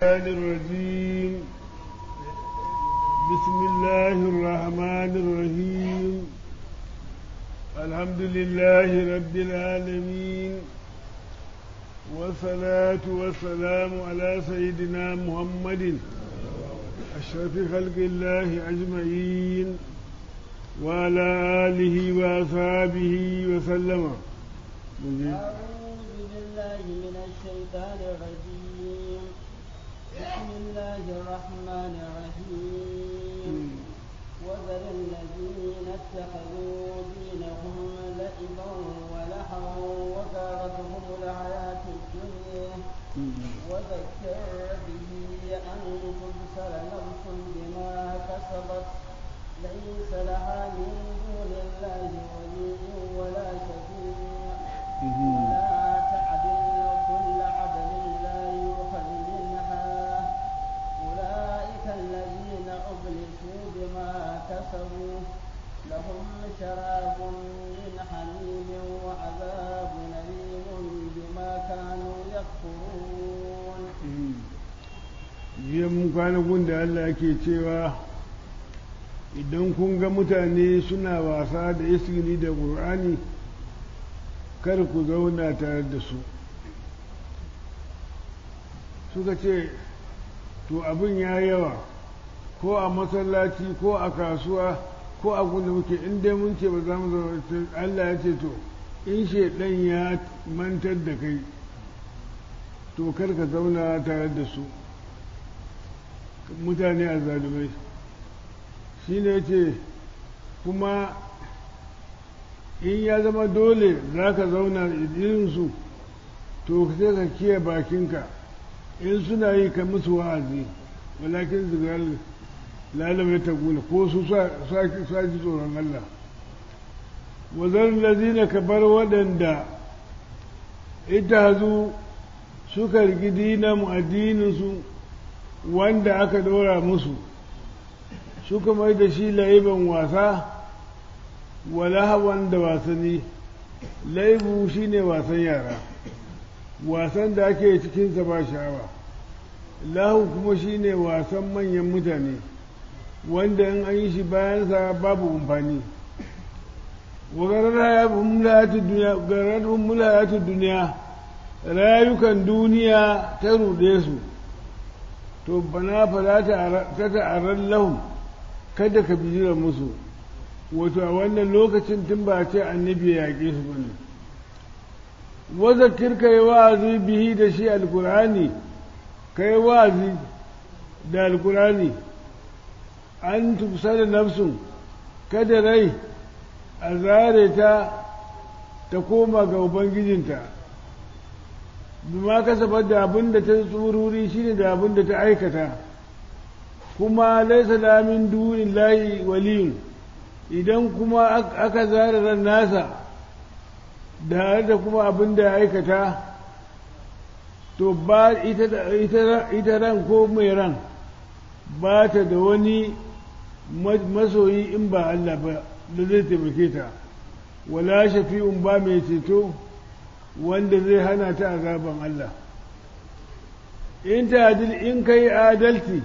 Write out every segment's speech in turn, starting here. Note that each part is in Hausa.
الرحمن الرجيم بسم الله الرحمن الرحيم الحمد لله رب العالمين والصلاة والسلام على سيدنا محمد أشرف خلق الله أجمعين وعلى آله وأصحابه وسلم أعوذ بالله من الشيطان الرجيم بسم الله الرحمن الرحيم وذر الذين اتخذوا دينهم لعبا ولهوا وغارتهم الحياة الدنيا وذكر به أن تبصر نفس بما كسبت ليس لها من دون الله ولي ولا شفيع ولا تعدل كل عدل لا يؤخذ منها أولئك الذين أبلسوا بما كسبوا لهم شراب من حميم وعذاب أليم بما كانوا يكفرون jiya mun kwana gun da Allah ke cewa idan kun ga mutane suna wasa da isgili da ƙur'ani kar ku zauna tare da su suka ce to abin ya yawa ko a masallaci ko a kasuwa ko a gunda muke in dai mun ce ba za mu zauna Allah ya ce to in shaidan ya mantar da kai to kar ka zauna tare da su mutane a zalumai shi ne ce kuma in ya zama dole za ka zauna irinsu to sai ka kiyaye bakinka in suna yi ka musu wa'azi walakin zigar lalama ta gula ko su sa ji tsoron Allah wazar lazina ka bar waɗanda ita hazu suka rigi dinamu addininsu wanda aka ɗora musu suka mai da shi laiban wasa walahawan da wasanni laibu shine wasan yara wasan da ake cikinsa ba sha'awa lahu kuma shine wasan manyan mutane wanda in an yi shi bayansa babu amfani gararrun mulayatun duniya rayukan duniya ta ruɗe su to bana fara ta ta'arar lahum kada ka bijira musu wato a wannan lokacin tun ba ce annabi ya yaƙe su bane wazakir ka yi wa'azi bihi da shi alkurani ka yi wa'azi da alkurani an tufsa da nafsun kada rai a zare ta ta koma ga ubangijinta bima kasabar da abin da ta tsururi shine da abin da ta aikata kuma laisa da min dunin layi waliyun idan kuma aka zara ran nasa da da kuma abin da ya aikata to ba ita ran ko mai ran ba ta da wani masoyi in ba Allah ba da zai taimake ta wala shafi'un ba mai ceto wanda zai hana ta azaban Allah in ta in kai adalci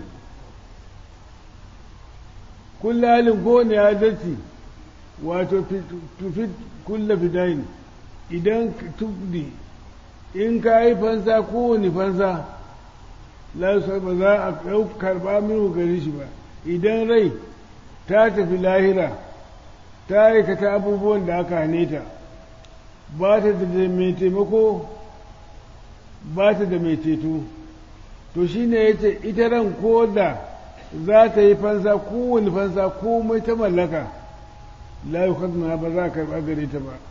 kullalin kowane adalci wato tufi kulla fidayin idan tubdi in ka yi fansa kowane fansa lasar ba za a karɓa minu gari shi ba idan rai ta tafi lahira ta aikata abubuwan da aka hane ta ba ta da mai taimako ba ta da mai ceto to shine ya ce ita ran ko da za ta yi fansa kowane fansa komai ta mallaka la yi ba za a karɓa gare ta ba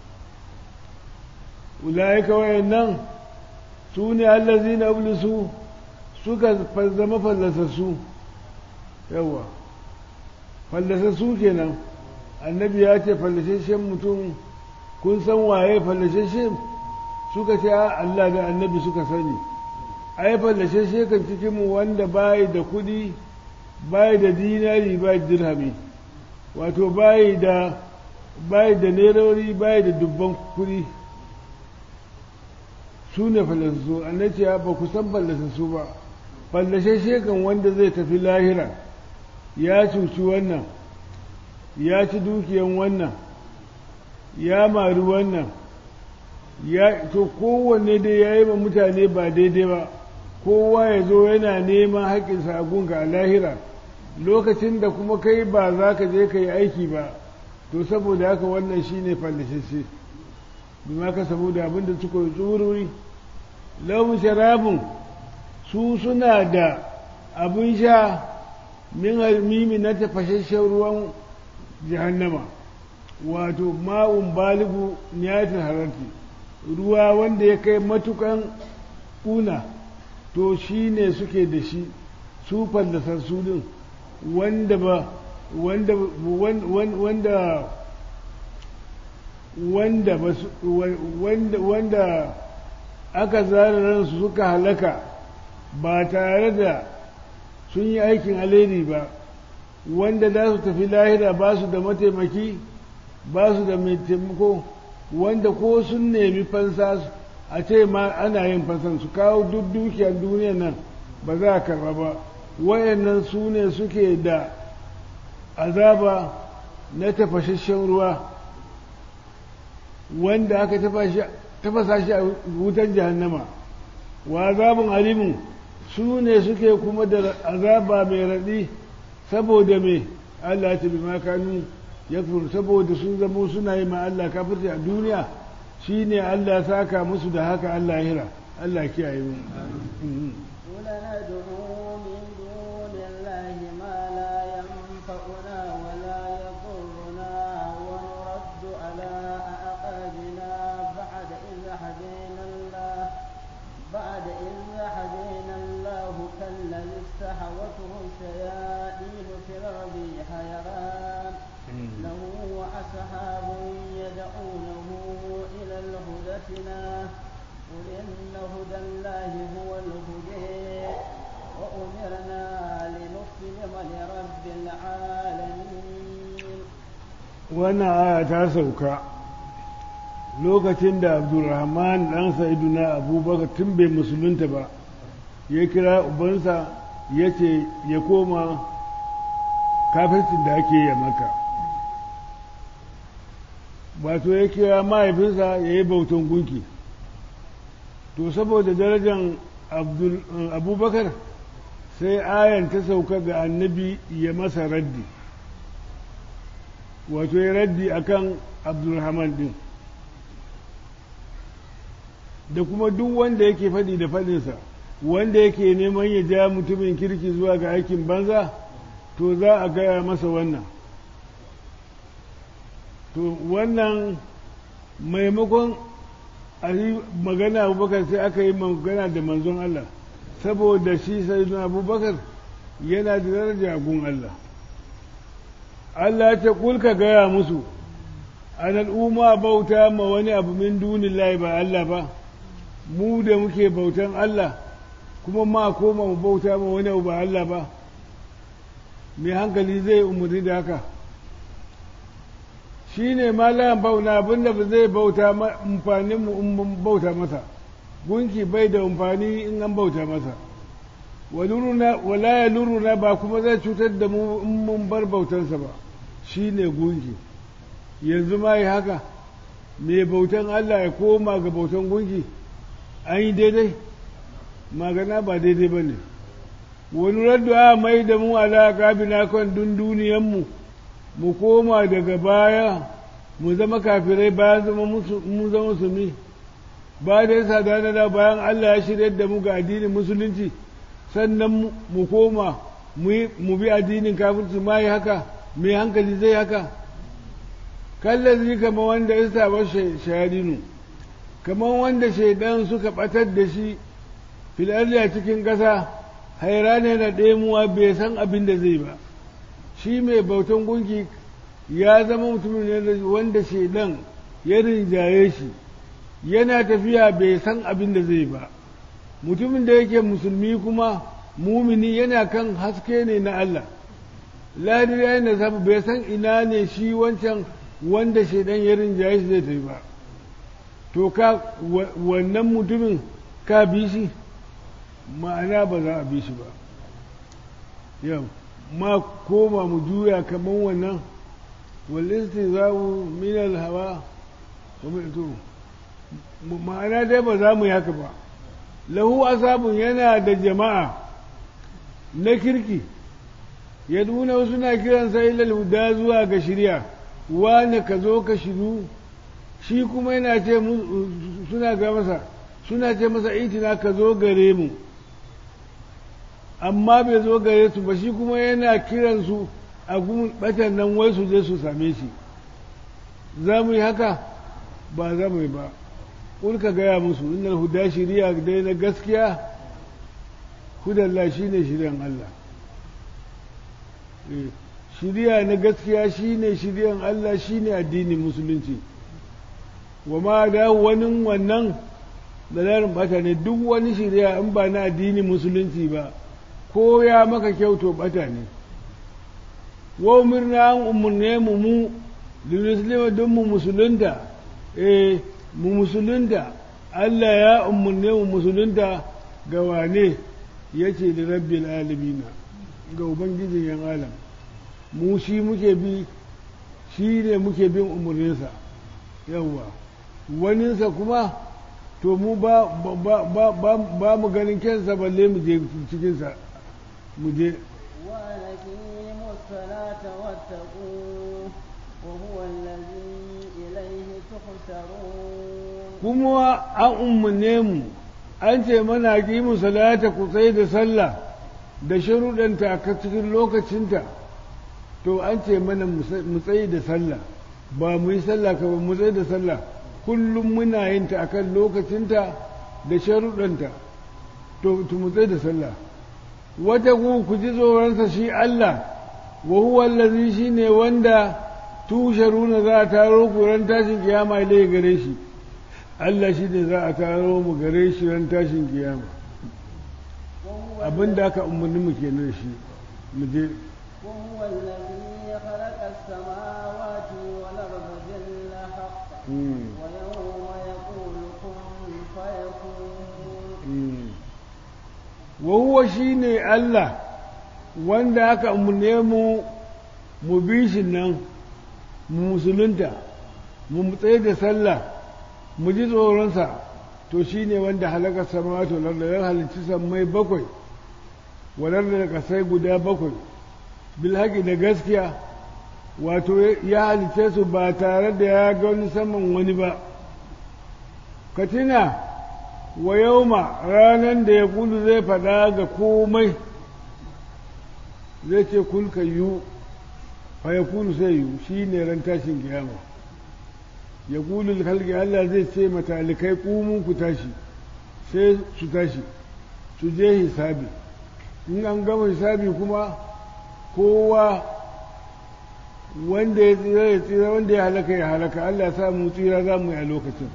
ulaika wayannan su ne allazi na su suka zama fallasassu yawa fallasassu kenan annabi ya ce fallasashen mutum kun san waye fallasashen suka ce Allah da annabi suka sani ai fallasashe kan cikin mu wanda bai da kudi bai da dinari bai da dirhami wato bai da bai da nerori bai da dubban kudi su ne falasassu annabi ya ba ku san falasassu ba fallashe kan wanda zai tafi lahira ya cuci wannan ya ci dukiyan wannan ya mari wannan ya to kowanne dai ya yi ma mutane ba daidai ba kowa ya zo yana neman haƙƙinsa a gunga a lahira lokacin da kuma kai ba za ka je ka yi aiki ba to saboda haka wannan shi ne fallashe bima ka saboda abin da suka yi tsururi launin sharabun su suna da abin sha min halmimi na tafashashen ruwan jahannama wato ma'un baligu niyatul hararti ruwa wanda ya kai matukan kuna to shi ne suke da shi su fallasar su din wanda ba wanda wanda wanda wanda wanda aka zara ransu suka halaka ba tare da sun yi aikin alheri ba wanda za su tafi lahira ba su da mataimaki ba su da mai taimako wanda ko sun nemi fansa a ce ma ana yin fansan su kawo duk dukiyar duniyar nan ba za a karba ba wayannan su ne suke da azaba na tafashashen ruwa wanda aka tafasa shi a wutan jahannama wa azabin alimin su ne suke kuma da azaba mai raɗi saboda mai Allah ta bi makanu ya saboda sun zamo suna yi ma Allah kafirci a duniya shi ne Allah saka musu da haka Allah hira Allah kiyaye mu استحوته الشياطين في الأرض حيران له أصحاب يدعونه إلى الهدتنا قل إن هدى الله هو الهدى وأمرنا لنسلم لرب العالمين wannan aya ta sauka lokacin da abdulrahman ɗan sa'iduna abubakar tun bai musulunta ba ya kira ubansa ya ce ya koma kafircin da ake yi maka wato ya kira mahaifinsa ya yi bautan gunki to saboda darajar abubakar sai ayan ta sauka ga annabi ya masa raddi wato ya raddi akan abdulrahman din da kuma duk wanda yake faɗi da faɗinsa wanda yake neman ya ja mutumin kirki zuwa ga aikin banza to za a gaya masa wannan to wannan maimakon a yi magana abubakar sai aka yi magana da manzon Allah saboda shi sai abubakar yana da daraja gun Allah Allah ce kulka gaya musu an al'umma bauta ma wani abu min dunin ba Allah ba mu da muke bautan Allah kuma ma koma mu bauta ma wani abu ba Allah ba mai hankali zai umarni da haka shi ne malayan bauna abinda ba zai bauta amfanin mu in bauta masa gunki bai da amfani in an bauta masa wala ya luruna ba kuma zai cutar da mu in mun bar bautansa ba shi ne gunki yanzu ma yi haka mai bautan Allah ya koma ga bautan gunki an yi daidai magana ba daidai ba ne wani raddu a mai da mu alaƙa bina kan dunduniyanmu mu koma daga baya mu zama kafirai bayan zama mu zama musulmi ba da yasa da da bayan Allah ya shirya da mu ga addinin musulunci sannan mu koma mu bi addinin kafirci ma yi haka mai hankali zai haka kallazi kama wanda ya saba shayadinu kamar wanda shaidan suka batar da shi filarli a cikin ƙasa haira ne na ɗemuwa bai san abin da zai ba shi mai bautan gunki ya zama mutumin ne wanda shaidan ya rinjaye shi yana tafiya bai san abin da zai ba mutumin da yake musulmi kuma mumini yana kan haske ne na Allah ladiri ya yi samu bai san ina ne shi wancan wanda shaidan ya rinjaye shi zai tafi ba to ka wannan mutumin ka bi shi ma'ana ba za a bi shi ba yau ma koma mu juya kamar wannan walisti za mu minal hawa ma'ana dai ba za mu yi haka ba lahu asabun yana da jama'a na kirki ya nuna suna kiransa ilal huda zuwa ga shirya wane ka zo ka shiru shi kuma yana ce suna ga masa suna ce masa itina ka zo gare mu amma bai zo gare su ba shi kuma yana kiransu a gumin batan nan wai su je su same shi za mu yi haka ba za mu yi ba ka gaya musu innal huda shiriya dai na gaskiya hudallah shine shiryan Allah shiriya na gaskiya shine shiryan Allah shine addinin musulunci wa ma da wani wannan dalarin bata ne duk wani shiriya in ba na addinin musulunci ba ko ya maka kyauto bata ne wa umirna an umurne mu mu limuslima don mu musulunta eh mu musulunta Allah ya umurne mu musulunta ga wane yace da rabbil alamina ga ubangijin yan alam mu shi muke bi shi ne muke bin umarninsa yawwa waninsa kuma to mu ba, ba, ba, ba, ba mu ganin kyansa balle mu je cikinsa mu je وأقيموا الصلاة واتقوه وهو الذي إليه تحشرون kuma an umarne mu an ce mana mu salata ku tsaye da sallah da sharuɗanta a cikin lokacinta to an ce mana mu tsaye da sallah ba mu yi sallah ka ba mu tsaye da sallah kullum muna yin ta akan lokacinta da sharuɗanta to mu tsaye da sallah wata ku ku ji tsoronsa shi Allah wa huwa allazi shine wanda tusharuna za a taro ku ran tashin kiyama dai gare shi Allah shi ne za a taro mu gare shi ran tashin kiyama abin da aka umarni mu kenan shi mu je وهو الذي خلق السماوات والأرض بالحق ويوم يقول كن فيكون wa huwa shine Allah wanda aka umarne mu mu bi shi nan mu musulunta mu tsaye da sallah mu ji tsoronsa to shine wanda halakar samawati wal ardi ya halicci sammai bakwai walar da kasai guda bakwai bil haƙi da gaskiya wato ya halicce su ba tare da ya ga wani saman wani ba ka tuna wa yauma ranar da ya kulu zai faɗa ga komai zai ce kulka yu fa ya kulu sai yu shi ne ran tashin kiyama ya kulu halki Allah zai ce matalikai kumun ku tashi sai su tashi su je hisabi in an gama hisabi kuma kowa wanda ya tsira ya tsira wanda ya halaka ya halaka Allah ya sa mu tsira za mu yi a lokacin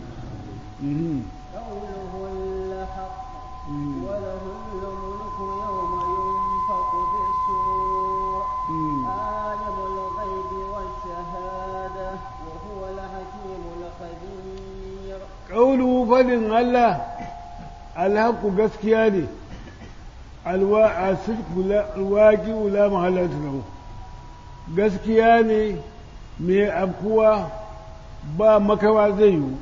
قوله الحق وله الملك يوم ينفق في السور عالم الغيب والشهادة وهو الحكيم الخبير ƙaulu fadin Allah alhaku gaskiya ne alwaki ula mahalarta lahu gaskiya ne mai afkuwa ba makawa zai yiwu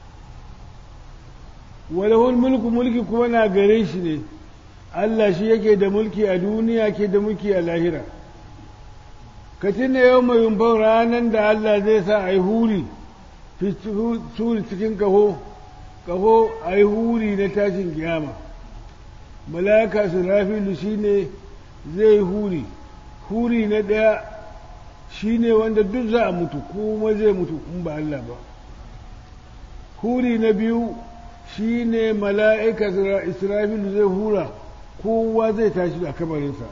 walahul mulku mulki kuma na gare shi ne Allah shi yake da mulki a duniya ke da mulki a lahira ka tuna yau mai yumfan ranar da Allah zai sa a yi huri suri cikin kaho kaho a yi huri na tashin kiyama malaka surafilu shi ne zai huri huri na ɗaya shi ne wanda duk za a mutu kuma zai mutu in ba Allah ba huri na biyu shi ne mala'ika israfilu zai hura kowa zai tashi a kamarinsa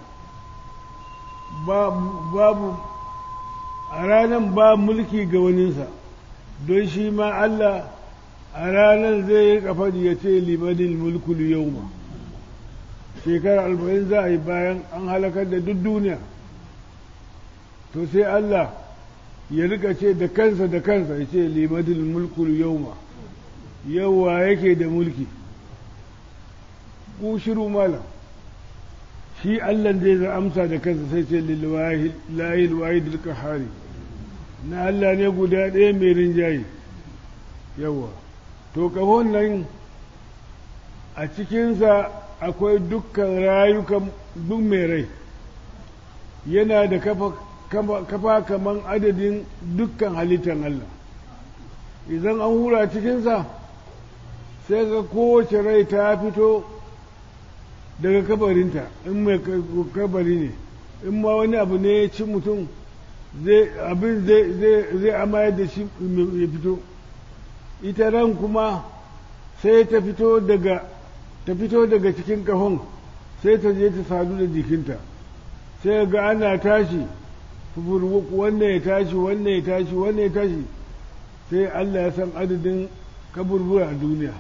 babu a ranar ba mulki ga waninsa don shi ma Allah a ranar zai yi kafadi ya ce limanin mulkul yau ma shekara arba'in za a yi bayan an halakar da duk duniya to sai Allah ya rika ce da kansa da kansa ya ce limanin mulkul yau ma yawa yake da mulki ku shiru malam shi Allah zai za amsa da kansa sai ce lillahi wahid al na Allah ne guda ɗaya mai rinjaye yawa to kahon nan a cikinsa akwai dukkan rayukan duk mai rai yana da kafa kaman adadin dukkan halittar Allah idan an hura cikinsa sai ga kowace rai ta fito daga kabarinta in mai kabari ne in ma wani abu ne ya ci mutum abin zai amayar da shi ya fito ita ran kuma sai ta fito daga ta fito daga cikin kahon sai ta je ta sadu da jikinta sai ga ana tashi wannan ya tashi wannan ya tashi wannan ya tashi sai Allah ya san adadin kaburbura a duniya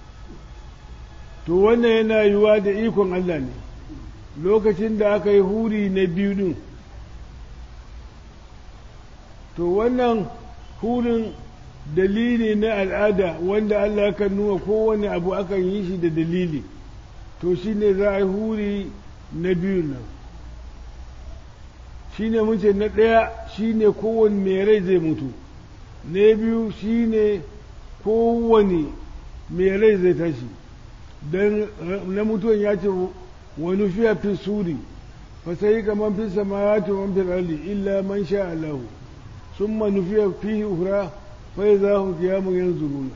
to wannan yana yiwuwa da ikon Allah ne lokacin da aka yi huri na biyu din to wannan hurin dalili na al'ada wanda Allah kan nuna kowane abu akan yi shi da dalili to shi ne za a yi huri na biyu nan shi ne mun ce na ɗaya shi ne kowane mai rai zai mutu na biyu shi ne kowane mai rai zai tashi don na mutuwan ya ce wani fiya fi suri fa sai kamar fi samawati wa fi ardi illa man sha Allah summa nufiya fihi ukhra fa idza hum qiyamun yanzuruna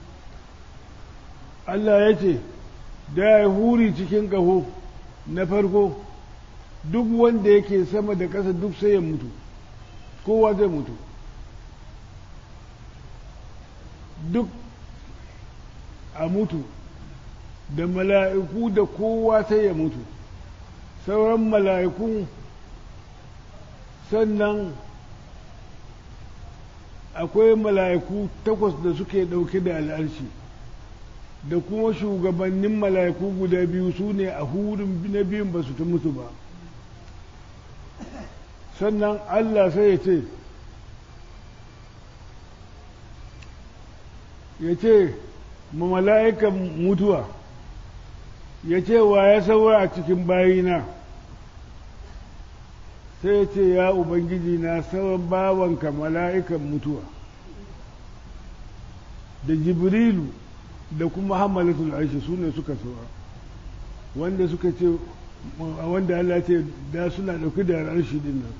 Allah ya ce da ya huri cikin ƙaho na farko duk wanda yake sama da ƙasa duk sai ya mutu kowa zai mutu duk a mutu da mala'iku da kowa sai ya mutu sauran mala'iku sannan akwai mala'iku takwas da suke ɗauke da al'arshi da kuma shugabannin mala'iku guda biyu su ne a hurin na biyun ba su ta mutu ba sannan allah sai ya ce ya ce ma mala'ikan mutuwa ya ce wa ya saura a cikin bayina sai ya ce ya ubangiji na sauran bawanka mala'ikan mutuwa da jibrilu da kuma hamalatul arshi su ne suka saura wanda suka ce wanda Allah ce da suna ɗauki da arshi din nan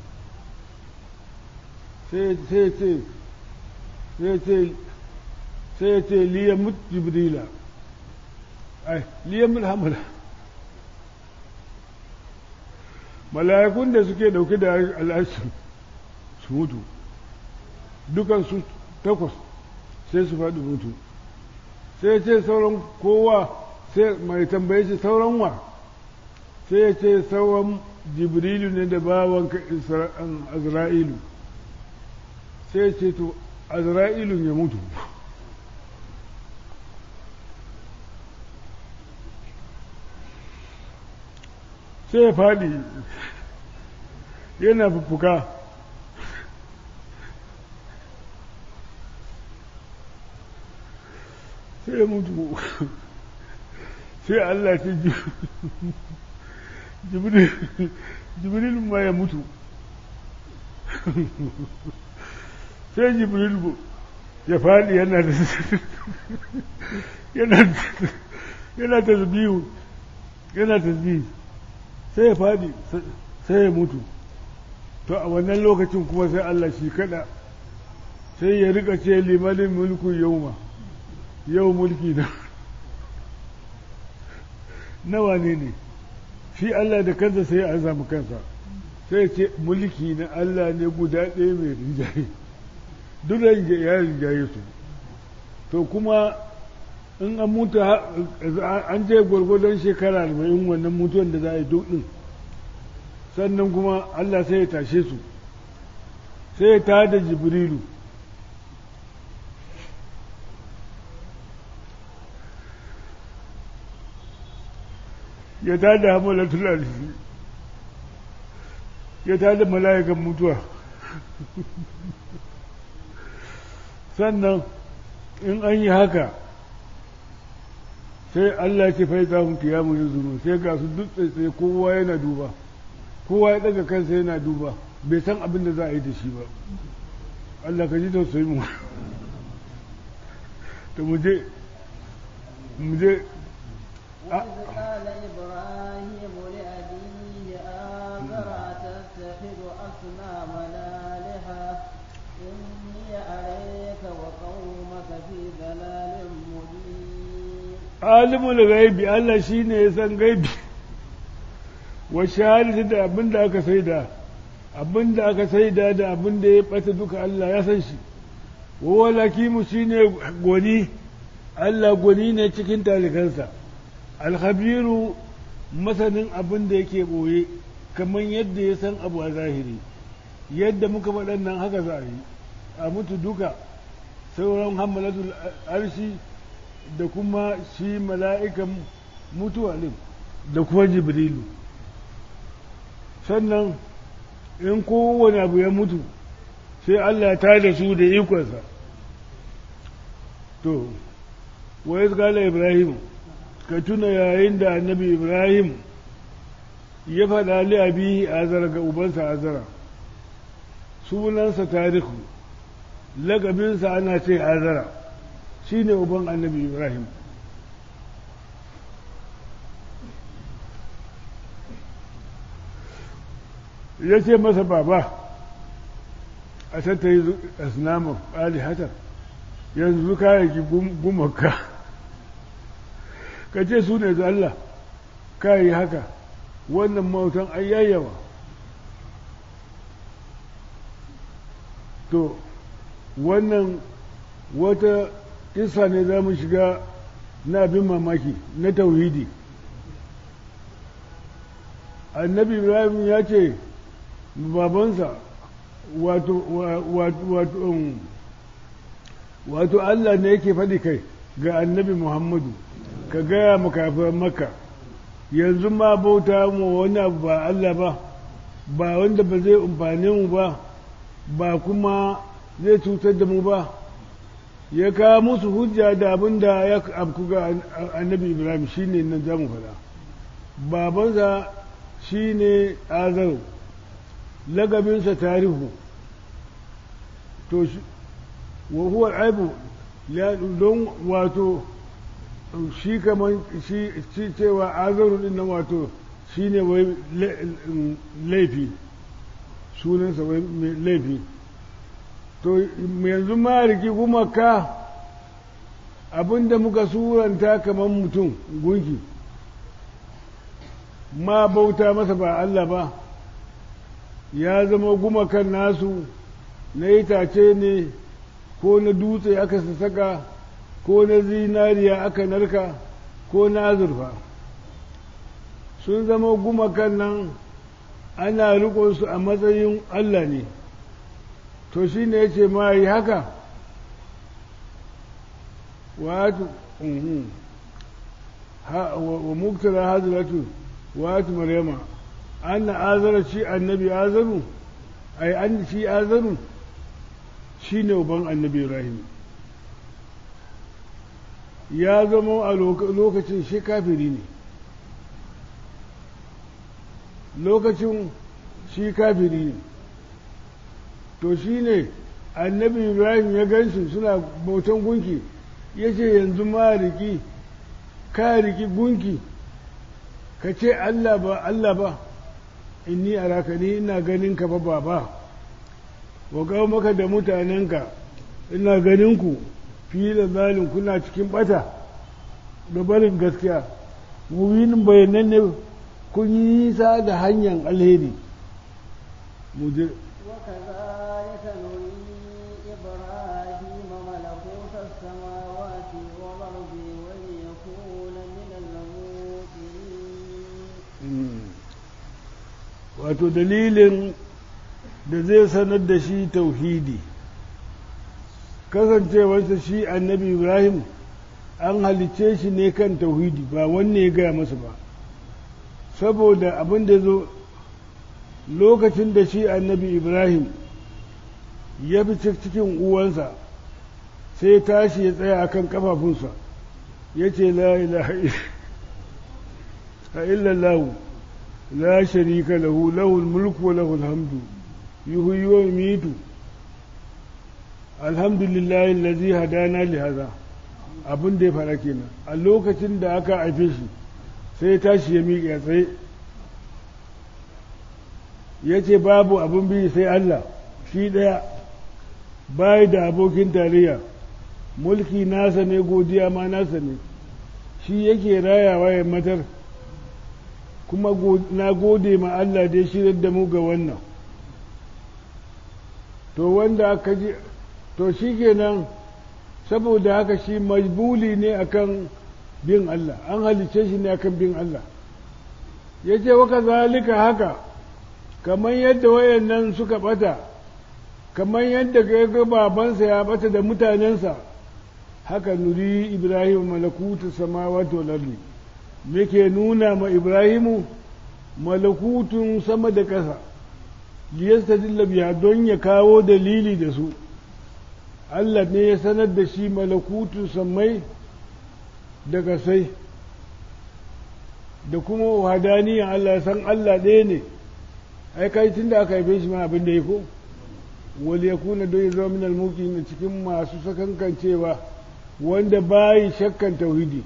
sai ce sai ce sai ya ce liyamut jibrila ai liyamut hamala mala'ikun da suke dauke da al'arshi su mutu dukansu takwas sai su faɗi mutu sai ce sauran kowa sai mai tambaye shi sauran wa sai ya ce sauran jibrilu ne da bawanka azra'ilu sai ce to azra'ilun ya mutu sai ya faɗi yana fuffuka sai ya mutu sai Allah ce jibril ma ya mutu sai jibril ya faɗi yana da yana tasbihu yana tasbihu sai ya faɗi sai ya mutu to a wannan lokacin kuma sai Allah shi kada sai ya rika ce limanin mulku yauma yau mulki na nawa ne ne shi Allah da kansa sai ya azama kansa sai ce mulki na Allah ne guda ɗaya mai rinjaye duk ya rinjaye su to kuma in an mutu an je gwargwadon shekara arba'in wannan mutuwan da za a yi duk ɗin sannan kuma Allah sai ya tashe su sai ya tada jibrilu ya tada hamalatul arshi ya tada mala'ikan mutuwa sannan in an yi haka sai Allah ya ce fa za mu kiyamu yanzuru sai ga su duk tsaye kowa yana duba kowa ya daga kansa yana duba bai san abin da za a yi da shi ba Allah ka ji tausayi mu to mu je mu je وإذ قال إبراهيم لأبيه آذر أتتخذ أصنامنا آلهة إني أريك وقومك في ضلال مبين alimul gaibi Allah shine ya san gaibi wa shahadatu da abin da aka saida abin da aka saida da abin da ya bata duka Allah ya san shi wa walakimu shine gwani Allah gwani ne cikin talikansa alhabiru masanin abin da yake boye kamar yadda ya san abu a zahiri yadda muka waɗannan haka za a yi a mutu duka sauran hamalatul arshi da kuma shi mala'ikan mutuwa ɗin da kuma jibrilu sannan in kowane abu ya mutu sai Allah ta da su da ikonsa to wa ya ibrahim ka tuna yayin da annabi ibrahim ya faɗa li abihi azara ga ubansa azara sunansa tarihu lagabinsa ana ce azara shi ne uban annabi ibrahim ya ce masa baba a tattayi asnamun alihatar yanzu kayayyaki gumaka ka ce su ne da Allah kayi haka wannan mautan ayyayyawa to wannan wata isa ne za mu shiga na abin mamaki na tauhidi annabi ibrahim ya ce babansa wato wato wato allah ne yake faɗi kai ga annabi muhammadu ka gaya makafin maka yanzu ma bauta mu wani abu ba allah ba ba wanda ba zai umfane mu ba ba kuma zai cutar da mu ba ya kawo musu hujja da abin da ya abku ga annabi ibrahim shine nan za mu faɗa babansa shine azaru lagabinsa tarihu to wa huwa aibu don wato shi kamar shi cewa azaru din nan wato shine wai laifi sunansa wai laifi to yanzu ma riki kuma ka abinda muka suranta kamar mutum gunki ma bauta masa ba Allah ba ya zama gumakan nasu na itace ne ko na dutse aka saka ko na zinariya aka narka ko na azurfa sun zama gumakan nan ana riƙonsu a matsayin Allah ne to shi ne ya ce ma yi haka watu wa muktara haziratu watu maryama an na azara shi annabi azaru ai an shi azaru shi ne uban annabi ibrahim ya zama a lokacin shi kafiri ne lokacin shi kafiri ne to shi ne annabi ibrahim ya gansu suna bautan gunki ya ce yanzu ma riki ka riki gunki ka ce allah ba allah ba inni a ni ina ganin ka ba ba wa maka da mutanenka ina ganin ku fiye da zalin kuna cikin bata da barin gaskiya mubinin bayanan ne kun yi nisa da hanyar alheri mu je وكذلك نري إبراهيم ملكوت السماوات والأرض وليكون من الموقنين wato dalilin da zai sanar da shi tauhidi kasancewarsa shi annabi ibrahim an halicce shi ne kan tauhidi ba wanne ya gaya masa ba saboda abin da zo lokacin da shi annabi ibrahim ya fi cikin uwansa sai tashi ya tsaya akan kafafunsa ya ce la ilaha illallah la sharika lahu lahul mulku wa lahul hamdu yuhyi wa yumitu alhamdulillah allazi hadana li hadha abin da ya fara kenan a lokacin da aka haife shi sai tashi ya miƙe tsaye ya ce babu abin biyu sai Allah shi ɗaya bayi da abokin tarayya mulki nasa ne godiya ma nasa ne shi yake rayawa ya matar kuma na gode ma Allah da ya shirar da mu ga wannan to wanda aka ji to shi kenan saboda haka shi majbuli ne akan bin Allah an halice shi ne akan bin Allah ya ce waka zalika haka kamar yadda wayannan suka bata kamar yadda ga babansa ya bata da mutanensa haka nuri ibrahim malakutu samawati wal ardi muke nuna ma ibrahimu malakutun sama da ƙasa liyastadilla biya don ya kawo dalili da su Allah ne ya sanar da shi malakutun sammai da ƙasai da kuma wahadaniyan Allah san Allah ɗaya ne ai kai tun da aka haife shi ma abin da ya ko wal yakuna don ya zama min almuqin cikin masu sakankancewa wanda bayi shakkan tauhidi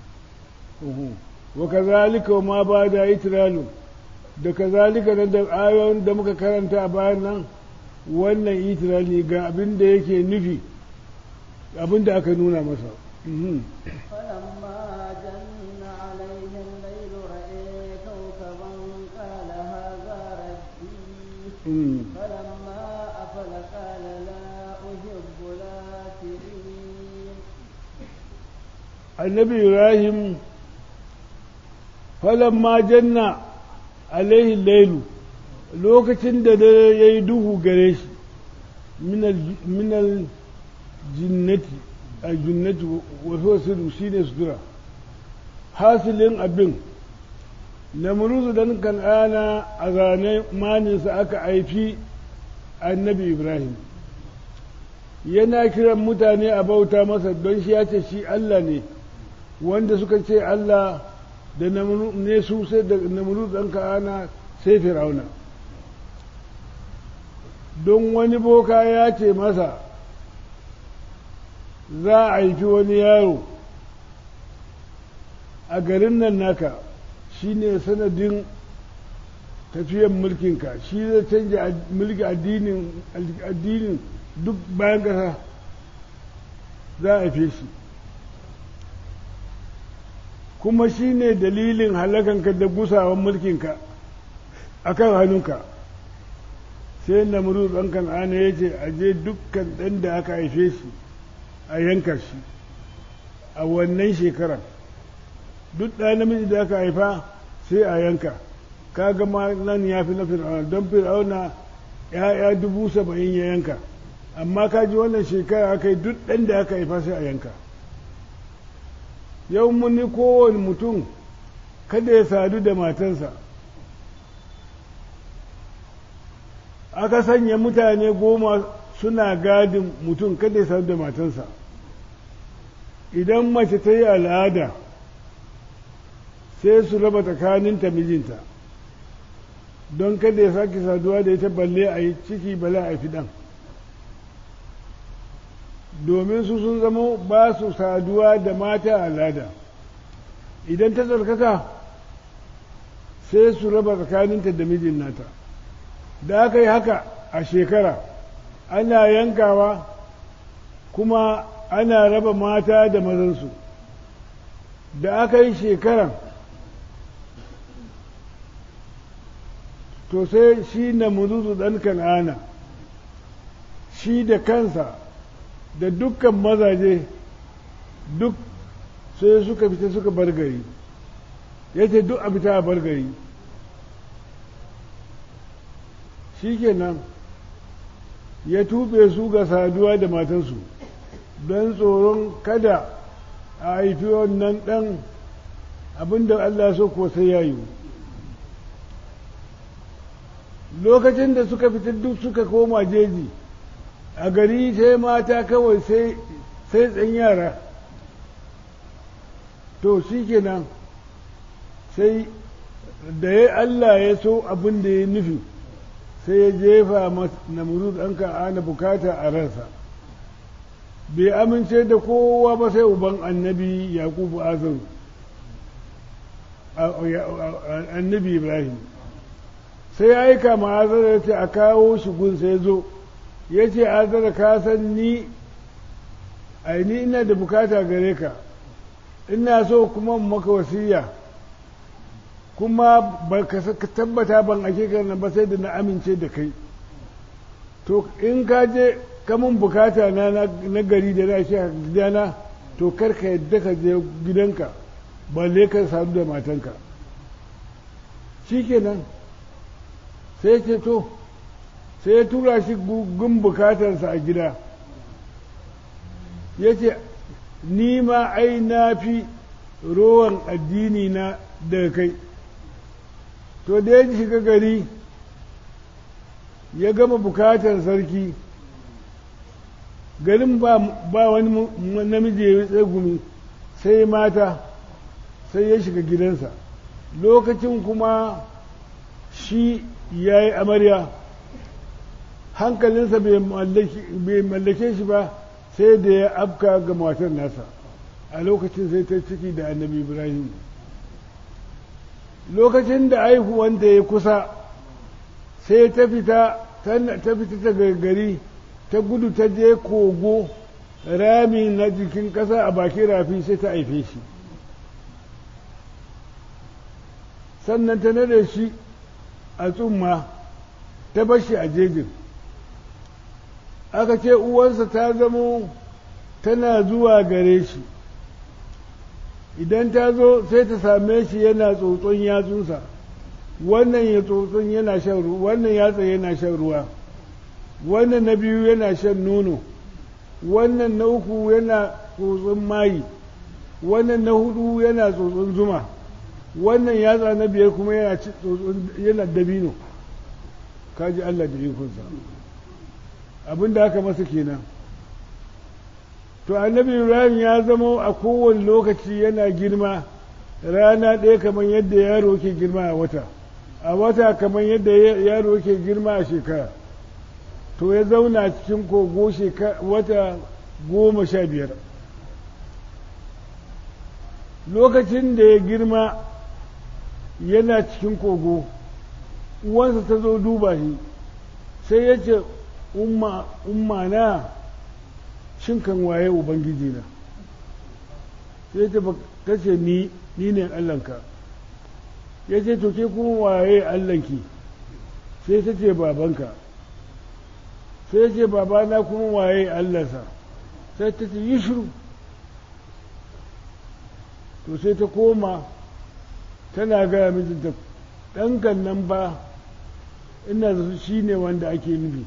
wa kazalika ma ba da itralu da kazalika nan da ayoyin da muka karanta a bayan nan wannan itirali ga abin da yake nufi abin da aka nuna masa فلما جن عليه الليل رأى كوكبا قال هذا ربي فلما أفل قال لا أحب الآفلين annabi ibrahim falamma janna alaihi lailu lokacin da dare ya yi duhu gare shi minal jinnati a jinnati wasu wasu shi ne sutura hasilin abin namuruzu dan kan'ana a zane maninsa aka haifi annabi ibrahim yana kiran mutane a bauta masa don shi ya ce shi allah ne wanda suka ce Allah da ne su sai da namuru ɗan ka'ana sai firauna don wani boka ya ce masa za a haifi wani yaro a garin nan naka shi ne sanadin tafiyan mulkinka shi zai canja mulki addinin duk bayan ƙasa za a haife shi kuma shi ne dalilin halakanka da gusawan mulkinka a kan hannunka sai namuru ɗan kan'ana ya ce a je dukkan ɗan da aka haife shi a yanka shi a wannan shekarar duk ɗaya namiji da aka haifa sai a yanka kaga ma nan ya fi na fir'auna don fir'auna ya'ya dubu saba'in ya yanka amma kaji wannan shekara aka yi duk ɗan da aka haifa sai a yanka yau muni kowane mutum kada ya sadu da matansa aka sanya mutane goma suna gadin mutum kada ya sadu da matansa idan mace ta yi al'ada sai su raba tsakaninta mijinta don kada ya sake saduwa da ita balle a yi ciki bala a fiɗan domin su sun zama ba su saduwa da mata al'ada idan ta tsarkaka sai su raba tsakaninta da mijin nata da aka yi haka a shekara ana yankawa kuma ana raba mata da mazansu da aka yi shekaran to sai shi na muzuzu ɗan kan'ana shi da kansa da dukkan mazaje duk sai suka fita suka bar gari ya ce duk a fita a bar gari shi kenan ya tube su ga saduwa da matansu don tsoron kada a haifi wannan ɗan abinda Allah so ko sai ya yi lokacin da suka fita duk suka koma jeji a gari sai mata kawai sai sai tsan yara to shi kenan sai da ya Allah ya so abin da ya nufi sai ya jefa namrud ɗan ana bukata a ransa bai amince da kowa ba sai uban annabi yakubu azaru annabi ibrahim sai ya aika ma azara ya ce a kawo shi gun sai zo ya ce azara ka san ni aini ina da bukata gare ka ina so kuma maka wasiya kuma ba ka tabbata ban ake kana ba sai da na amince da kai to in ka je kamun bukata na na gari da na shi a gidana to karka yadda ka je gidanka balle ka sadu da matanka shi kenan sai ce to sai ya tura shi gun bukatarsa a gida ya ce ni ma ai na fi rowan addini na daga kai to da ya shiga gari ya gama bukatar sarki garin ba wani namiji ya tsegumi sai mata sai ya shiga gidansa lokacin kuma shi ya yi amarya hankalinsa bai mallake shi ba sai da ya afka ga matar nasa a lokacin sai ta ciki da annabi ibrahim lokacin da aihuwanta ya kusa sai ta fita ta fita ta gari ta gudu ta je kogo rami na jikin ƙasa a bakin rafi sai ta haife shi sannan ta nade shi a tsumma ta bashi a jejin aka ce uwansa ta zamo tana zuwa gare shi idan ta zo sai ta same shi yana tsotson yatsunsa wannan ya tsotson yana shan ruwa wannan yatsa yana shan ruwa wannan na biyu yana shan nono wannan na uku yana tsotson mayi wannan na hudu yana tsotson zuma wannan yatsa na biyar kuma yana yana dabino kaji Allah da ikonsa abin da aka masa kenan to annabi ibrahim ya zama a kowane lokaci yana girma rana ɗaya kamar yadda yaro ke girma a wata a wata kamar yadda yaro ke girma a shekara to ya zauna cikin kogo wata goma sha biyar lokacin da ya girma yana cikin kogo uwansa ta zo duba shi sai ya ce umma na shin kan waye ubangiji na sai ta ce ni ni ne allanka ya ce to ke kuma waye allanki sai ta ce babanka sai ce babana kuma waye allansa sai ta ce yi shiru to sai ta koma tana gaya mijinta ɗankan nan ba ina da shi ne wanda ake nufi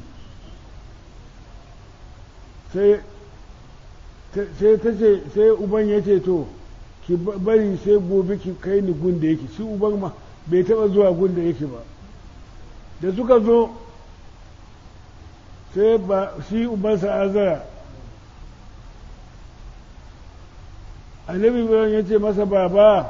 sai sai ta ce sai uban ya ce to ki bari sai gobe ki kai ni gun da yake shi uban ma bai taba zuwa gun da yake ba da suka zo sai ba shi ubansa azara annabi ibrahim ya ce masa baba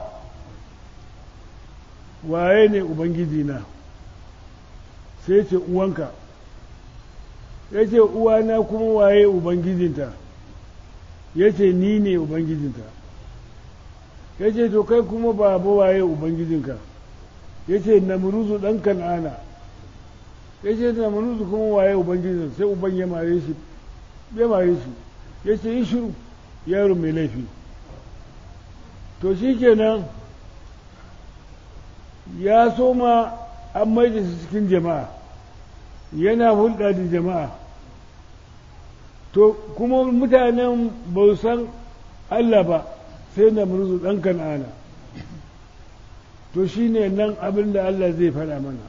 waye ne ubangiji na sai ce uwanka ya ce uwana kuma waye ubangijinta ya ce ni ne ubangijinta ya ce to kai kuma baba waye ubangijinka ya ce namuruzu ɗan kan'ana ya ce namuruzu kuma waye ubangijinsa sai uban ya mare shi ya mare shi ya ce yi shiru yaro mai laifi to shi kenan ya soma an maida shi cikin jama'a yana hulɗa da jama'a to kuma mutanen ba san Allah ba sai na murzu ɗan kan'ana to shi ne nan abin da Allah zai faɗa mana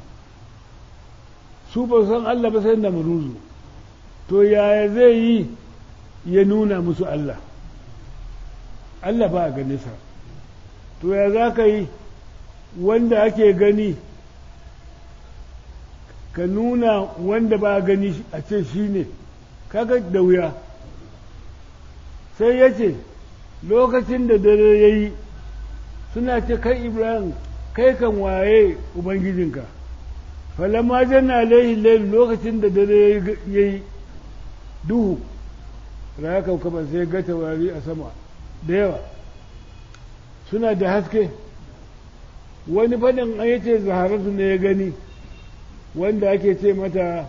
su ba san Allah ba sai na murzu to yaya zai yi ya nuna musu Allah Allah ba a gane sa to ya za ka yi wanda ake gani ka nuna wanda ba a gani a ce shi ne kaga da wuya sai ya ce lokacin da dare ya yi suna ce kai ibrahim kai kan waye ubangijinka falamma janna alaihi layl lokacin da dare ya yi duhu raya kaukaba sai ga taurari a sama da yawa suna da haske wani fadin an yace zaharatu ne ya gani wanda ake ce mata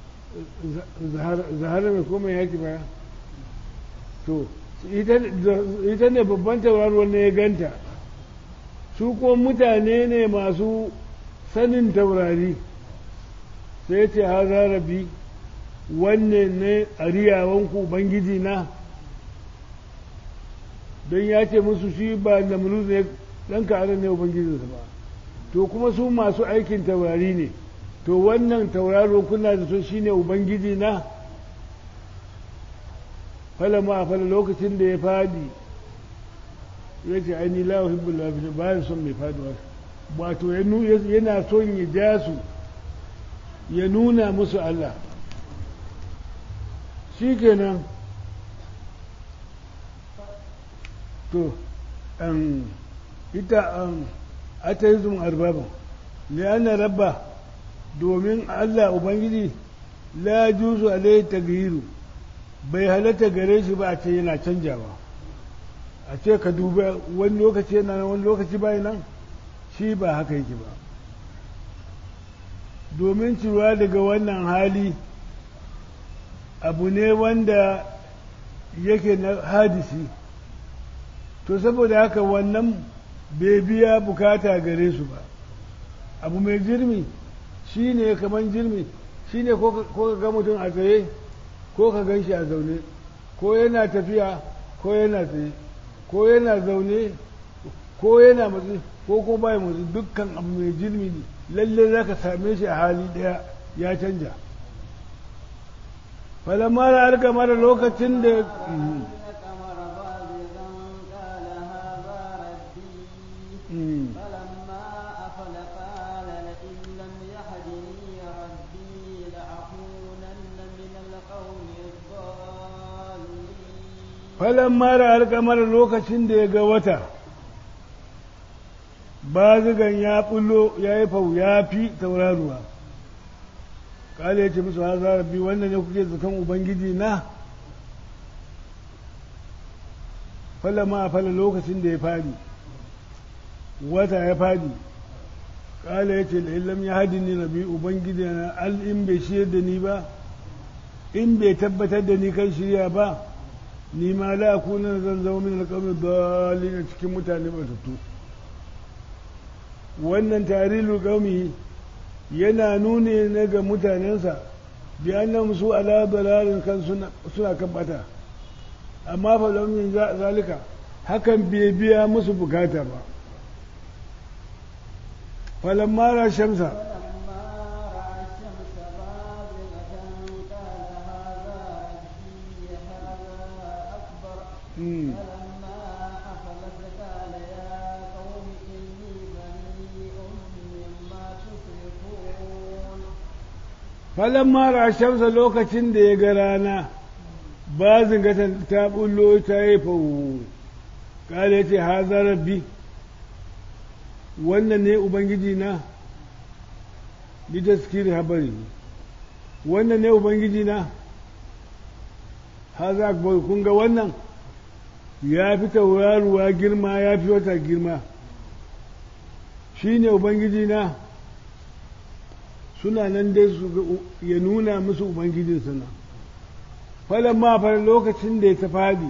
zahara mai koma yaki baya to ita ne babban tauraruwar ne ya ganta su kuma mutane ne masu sanin taurari sai ce haza rabi wanne ne a riyawanku ubangiji na don ya ce musu shi ba da ne ɗan ka'arar ne ubangijinsa ba to kuma su masu aikin taurari ne to wannan tauraro kuna da so shine ubangiji na falama a fala lokacin da ya fadi ya ce aini la uhibbul lafiyar bayan son mai faduwa wato yana son ya ja su ya nuna musu Allah shi kenan to an ita an ateizm arbaba li'anna rabba domin Allah ubangiji la juzu alaihi tagyiru bai halatta gare shi ba a ce yana canjawa a ce ka duba wani lokaci yana nan wani lokaci bai nan shi ba haka yake ba domin ciruwa daga wannan hali abu ne wanda yake na hadisi to saboda haka wannan bai biya bukata gare su ba abu mai jirmi shi ne kamar jirmi shi ne ko ka ga mutum a tsaye ko ka gan shi a zaune ko yana tafiya ko yana tsaye ko yana zaune ko yana matsi ko ko bai matsi dukkan abu mai jirmi ne lalle za ka same shi a hali ɗaya ya canja falamma da harka mara lokacin da فلما أفل قال لئن لم يهدني ربي لأكونن من القوم الضالين falamma da harka mara lokacin da ya ga wata bazigan ya bullo ya yi fau ya fi tauraruwa kala ya ce musu haza rabbi wannan ne kuke zaton ubangiji na falamma a fala lokacin da ya fadi wata ya fadi kala ya ce da illam ya hadi ni rabi ubangiji na al in bai shirya da ni ba in bai tabbatar da ni kan shirya ba ni ma la kuna zan zama min alƙawmi dalilin cikin mutane batattu wannan tarilu qaumi yana nuni ne ga mutanensa bi annam su ala dalalin kan suna suna kan bata amma fa lam min zalika hakan bai biya musu bukata ba falamma ra shamsa فلما رأى الشمس بازغة قال هذا ربي هذا أكبر mm. فلما أفلت قال يا قوم إني بريء مما تشركون falamma ra shamsa lokacin da ya ga rana ba zingatan ta bullo ta yi fawo kala ya ce haza rabbi wannan ne ubangiji na litaskiri habari wannan ne ubangiji na haza akbar kun ga wannan ya fi tauraruwa girma ya fi wata girma shi ne ubangiji na suna nan dai su ga- ya nuna musu ubangijin suna falon ma fara lokacin da ya ta fadi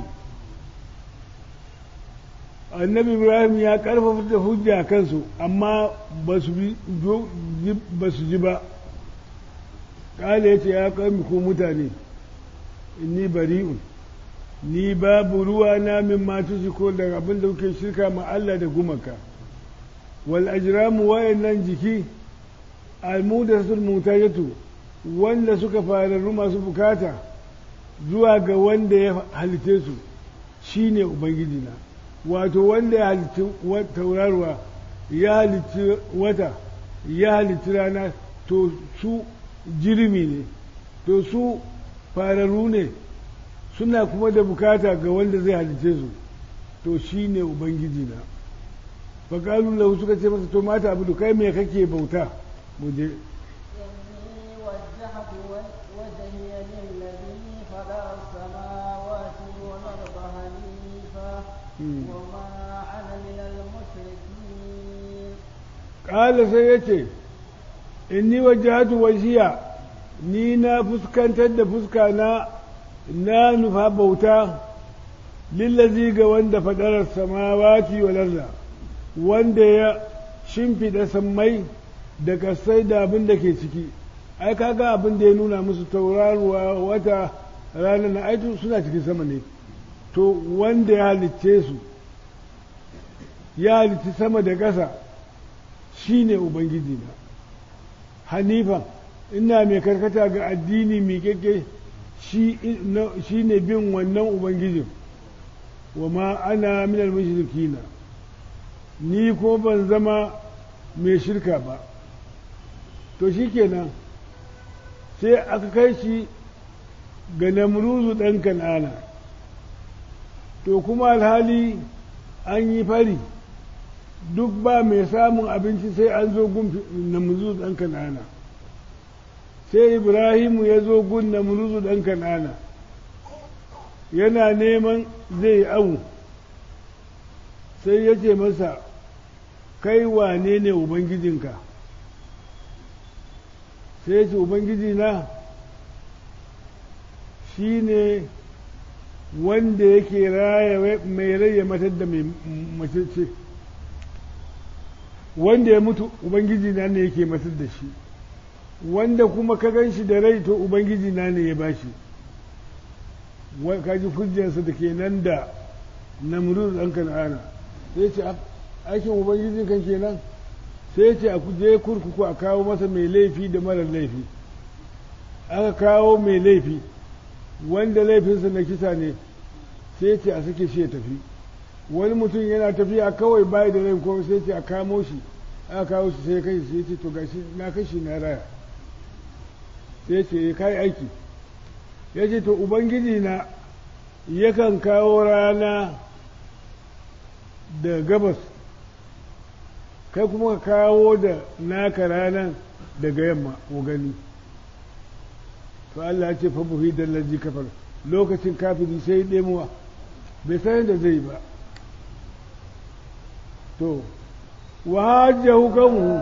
annabi ibrahim ya karfafa da hujja kansu amma ba su bi- jo- ji- ba su ji ba kala ya ce ya kami ko mutane inni bari'un ni babu ruwa na min matu shi ko daga abin da kuke shirka ma Allah da gumaka wal ajramu wayannan jiki almudatul mutajatu wanda suka fararru masu bukata zuwa ga wanda ya halitte su shine ubangiji na wato wanda ya halitti wa- taurarwa ya halitti wata ya halitti rana to su jirimi ne to su fararru ne suna kuma da bukata ga wanda zai halitte su to shi ne ubangiji na faƙalu lahu suka ce masa to mata abu kai me kake bauta mu je إني وجهت وجهي للذي فطر السماوات والأرض حنيفا وما أنا من المشركين ƙala sai ya ce inni wajahatu wajiya ni na fuskantar da fuska na na nufa bauta lillazi ga wanda fadarar samawati wal arda wanda ya shimfida sammai da kasai da abin da ke ciki ai kaga abin da ya nuna musu tauraruwa wata rana na aitu suna cikin sama ne to wanda ya halicce su ya halicci sama da ƙasa shi ne ubangiji na hanifa ina mai karkata ga addini miƙaƙe shi ne bin wannan ubangijin wa ma ana minal mushrikina ni ko ban zama mai shirka ba to shi kenan sai aka kai shi ga namruzu ɗan kan'ana to kuma alhali an yi fari duk ba mai samun abinci sai an zo gun namruzu ɗan kan'ana sai ibrahimu ya zo gun namruzu ɗan kan'ana yana neman zai yi awu sai ya ce masa kai wane ne ubangijinka sai ya ce ubangiji na shi ne wanda yake raya mai raya matar da mai macece wanda ya mutu ubangiji na ne yake matar da shi wanda kuma ka gan shi da rai to ubangiji na ne ya bashi kaji hujjarsa da ke nan da namrud ɗan kan'ana sai ce aikin ubangijin kan kenan sai ce a je kurkuku a kawo masa mai laifi da marar laifi aka kawo mai laifi wanda laifinsa na kisa ne sai ce a sake shi ya tafi wani mutum yana tafiya kawai bayi da rai kuma sai ce a kamo shi aka kawo shi sai kai sai ce to gashi na kashi na raya sai ce ya kai aiki ya ce to ubangiji na yakan kawo rana da gabas kai kuma ka kawo da naka ranar daga yamma ko gani to Allah ya ce fa buhi da laji kafar lokacin kafiri sai ɗemuwa bai san da zai ba to wa hajjahu kanhu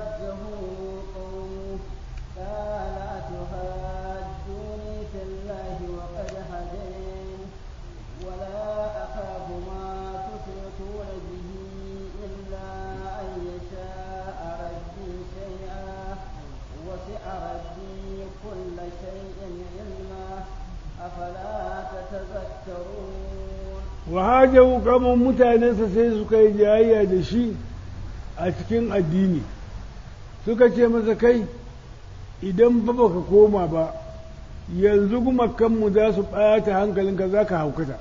wahajahu kamar mutanensa sai suka yi jayayya da shi a cikin addini suka ce masa kai idan ba baka koma ba yanzu gumakanmu za su ɓata hankalinka za ka haukata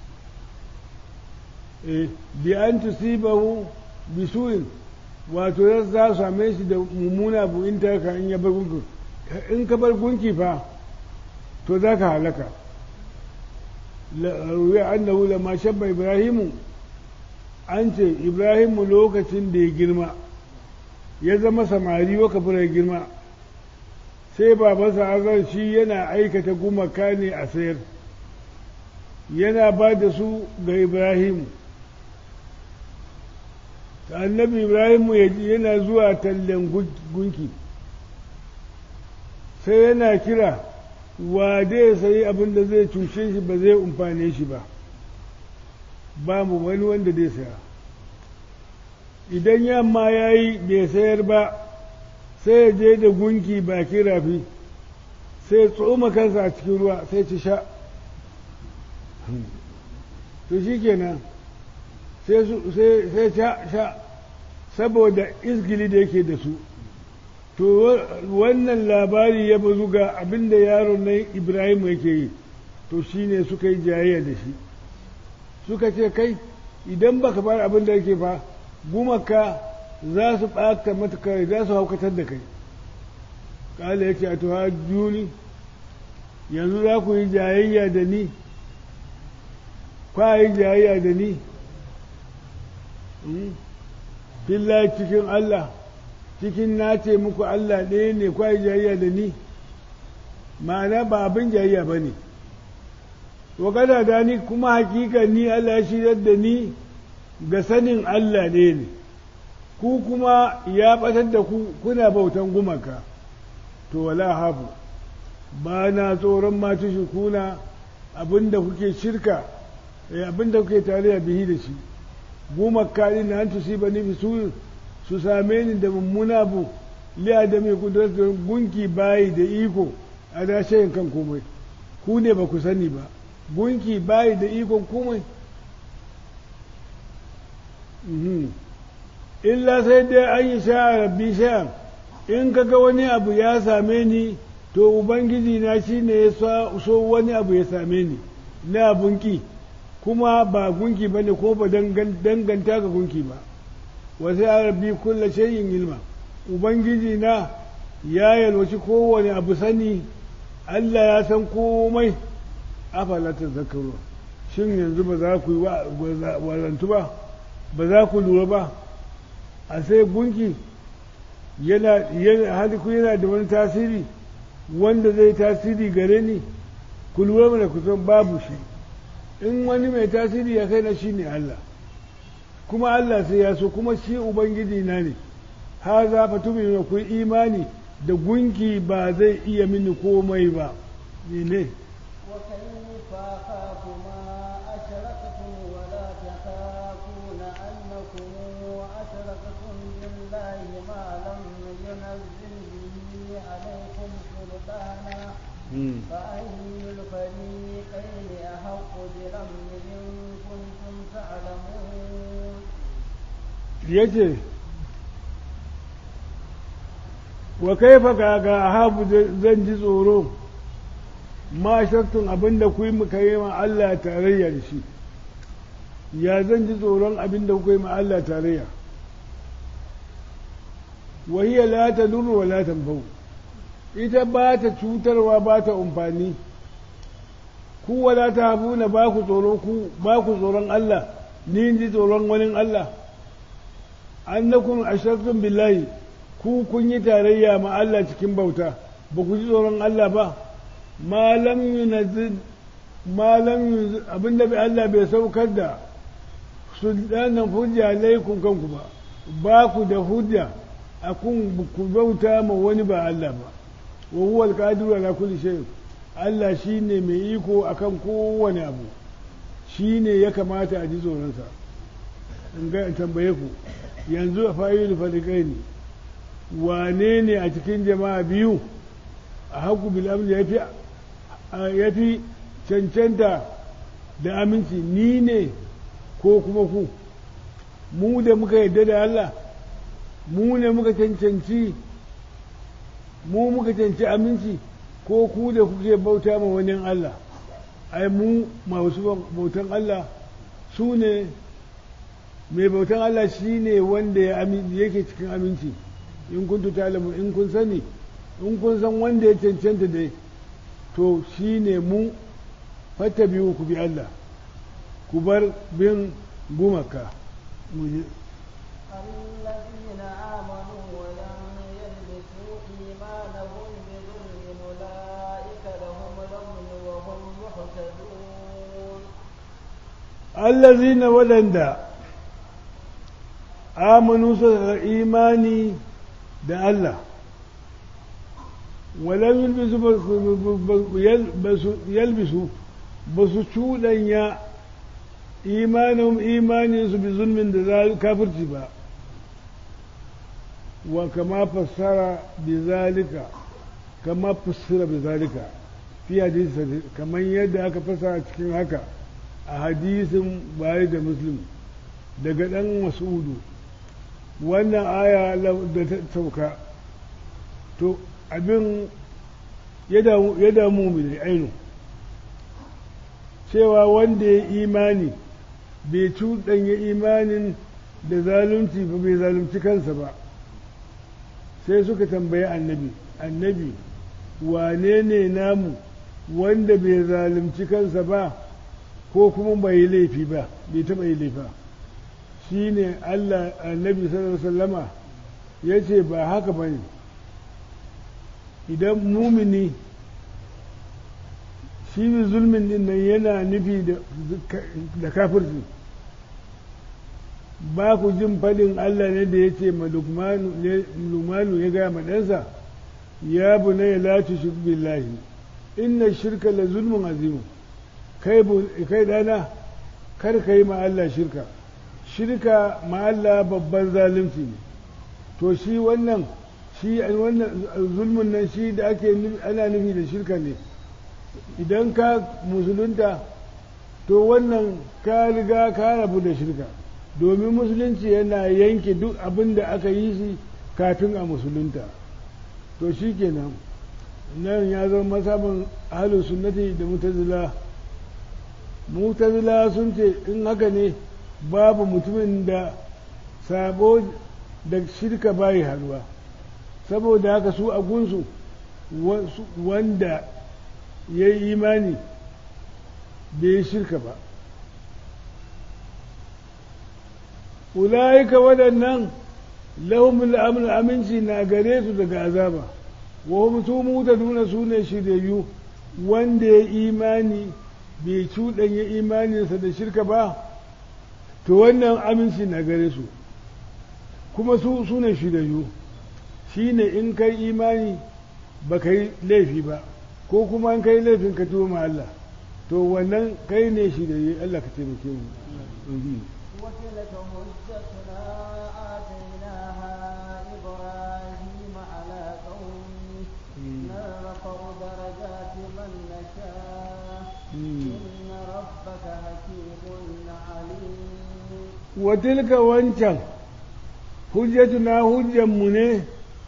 eh bi an tusibahu bisuin wato za su same shi da mummuna bu in ta ka in ya bar gunki in ka bar gunki fa to za ka halaka ruwa annahu lama shabba ibrahimu an ce ibrahimu lokacin da ya girma ya zama samari waka fura girma sai babansa azar shi yana aikata gumaka ne a sayar yana ba da su ga ibrahimu annabi ibrahimu yana zuwa tallen gunki sai yana kira wa zai sayi abin da zai cushe shi ba zai umfane shi ba ba mu wani wanda zai saya idan yamma ya yi bai sayar ba sai ya je da gunki bakin rafi sai tsoma kansa a cikin ruwa sai ci sha to shi kenan sai sha saboda izgili da yake da su to wannan labari ya bazu ga abinda yaron nan ibrahim yake yi to shine suka yi jayayya da shi suka ce kai idan baka bar abin da yake fa gumaka za su ɓata matuƙa za su haukatar da kai ƙala ya ce a tuha juni yanzu za ku yi jayayya da ni kwa yi jayayya da ni fillahi cikin Allah cikin na ce muku Allah ɗaya ne kwai jayayya da ni ma'ana ba abin jayayya ba ne wa kada da ni kuma hakika ni Allah ya shirar da ni ga sanin Allah ɗaya ne ku kuma ya ɓatar da ku kuna bautan gumaka to wala hafu ba na tsoron matu shi kuna abinda kuke shirka abinda kuke tare bihi da shi gumaka ɗin na hantu si ba ni su su same ni da mummuna bu liya da mai kudurar gunki bayi da iko a dashayin kan komai ku ne ba ku sani ba gunki bayi da ikon komai illa sai dai an yi sha rabbi sha'an in kaga wani abu ya same ni to ubangiji na shi ne ya so wani abu ya same ni na abunki kuma ba gunki ba ne ko ba danganta ga gunki ba wasu rabbi kulla shayin ilma ubangiji na ya yalwaci kowane abu sani allah ya san komai afala ta zakaru shin yanzu ba za ku yi wazantu ba ba za ku lura ba a sai gunki yana haliku yana da wani tasiri wanda zai tasiri gare ni ku lura mana ku san babu shi in wani mai tasiri ya kai na shi ne Allah kuma Allah sai ya so kuma shi ubangiji na ne ha za fa tumi ku imani da gunki ba zai iya mini komai ba ne ne وكيف أخاف ما أشركتم ولا تخافون أنكم أشركتم بالله ما لم ينزل به عليكم سلطانا فأي الفريقين أحق بالأمن إن كنتم تعلمون yace wa kaifa ga ga ahabu zan ji tsoro ma shaktun abinda ku yi muka yi ma Allah tarayya da shi ya zan ji tsoron abinda ku yi ma Allah tarayya wa hiya la tadurru wa la tanfa'u ita ba ta cutarwa ba ta umfani ku wala ta habuna ba ku tsoro ku ba ku tsoron Allah ni ji tsoron wani Allah annakum ashraktum billahi ku kun yi tarayya ma Allah cikin bauta ba ku ji tsoron Allah ba malam yunazil malam abinda bai Allah bai saukar da sultanan hujja laikun kanku ba ba ku da hujja a kun ku bauta ma wani ba Allah ba wa huwa alqadiru ala kulli shay Allah shine mai iko akan kowane abu shine ya kamata a ji tsoron sa in ga tambaye ku yanzu a fa'ilu fariqaini wane ne a cikin jama'a biyu a haku bil amri yafi ya fi cancanta da aminci ni ne ko kuma ku mu da muka yadda da Allah mu ne muka cancanci mu muka canci aminci ko ku da kuke bauta ma wani Allah ai mu masu bautan Allah su ne mai bautan Allah shi ne wanda yake cikin aminci in kun tutalamu in kun sani in kun san wanda ya cancanta dai to shi ne mu fata biyu ku bi Allah ku bar bin gumaka الذين آمنوا ولم يلبسوا إيمانهم بظلم أولئك لهم الأمن وهم مهتدون الذين ولندا آمنوا سوى إيماني da Allah walam yalbisu ba su cuɗanya imanin imaninsu bi zulmin da kafirci ba wa kama fassara bi zalika kama fassara bi zalika fi hadisi kamar yadda aka fassara cikin haka a hadisin bari da muslim daga ɗan masudu wannan aya da ta sauka to abin ya damu mu da ainu cewa wanda ya imani bai cuɗanya imanin da zalunci ba bai zalunci kansa ba sai suka tambayi annabi annabi wane ne namu wanda bai zalunci kansa ba ko kuma bai yi laifi ba bai taɓa yi laifa shi ne Allah annabi sallallahu sallama ya ce ba haka ba ne idan mumini shi ne zulmin din nan yana nufi da kafirci ba ku jin faɗin Allah ne da ya ce ma lumanu ya gaya ma ɗansa ya bu na ya lati shi billahi inna shirka la zulmun azimu kai ɗana kar ka yi ma Allah shirka shirka ma Allah babban zalunci ne to shi wannan shi wannan zulmun nan shi da ake ana nufi da shirka ne idan ka musulunta to wannan ka riga ka rabu da shirka domin musulunci yana yanke duk abin da aka yi shi kafin a musulunta to shi kenan nan ya zama masabin ahalin sunnati da mutazila mutazila sun ce in haka ne babu mutumin da sabo da shirka bayi haruwa saboda haka su a gunsu wanda ya yi imani bai yi shirka ba ula'ika waɗannan lahumul amn aminci na gare su daga azaba wa hum su nuna su ne shiryayyu wanda ya imani bai cuɗanya imaninsa da shirka ba to wannan aminci na gare su kuma su su ne shiryayyu shi ne in kai imani ba kai laifi ba ko kuma in kai laifin ka tuwo ma Allah to wannan kai ne shiryayyu Allah ka taimake mu وتلك حجتنا آتيناها إبراهيم على قومه نرفع درجات من نشاء إن ربك حكيم عليم وتلك وانشان حجتنا حجة منه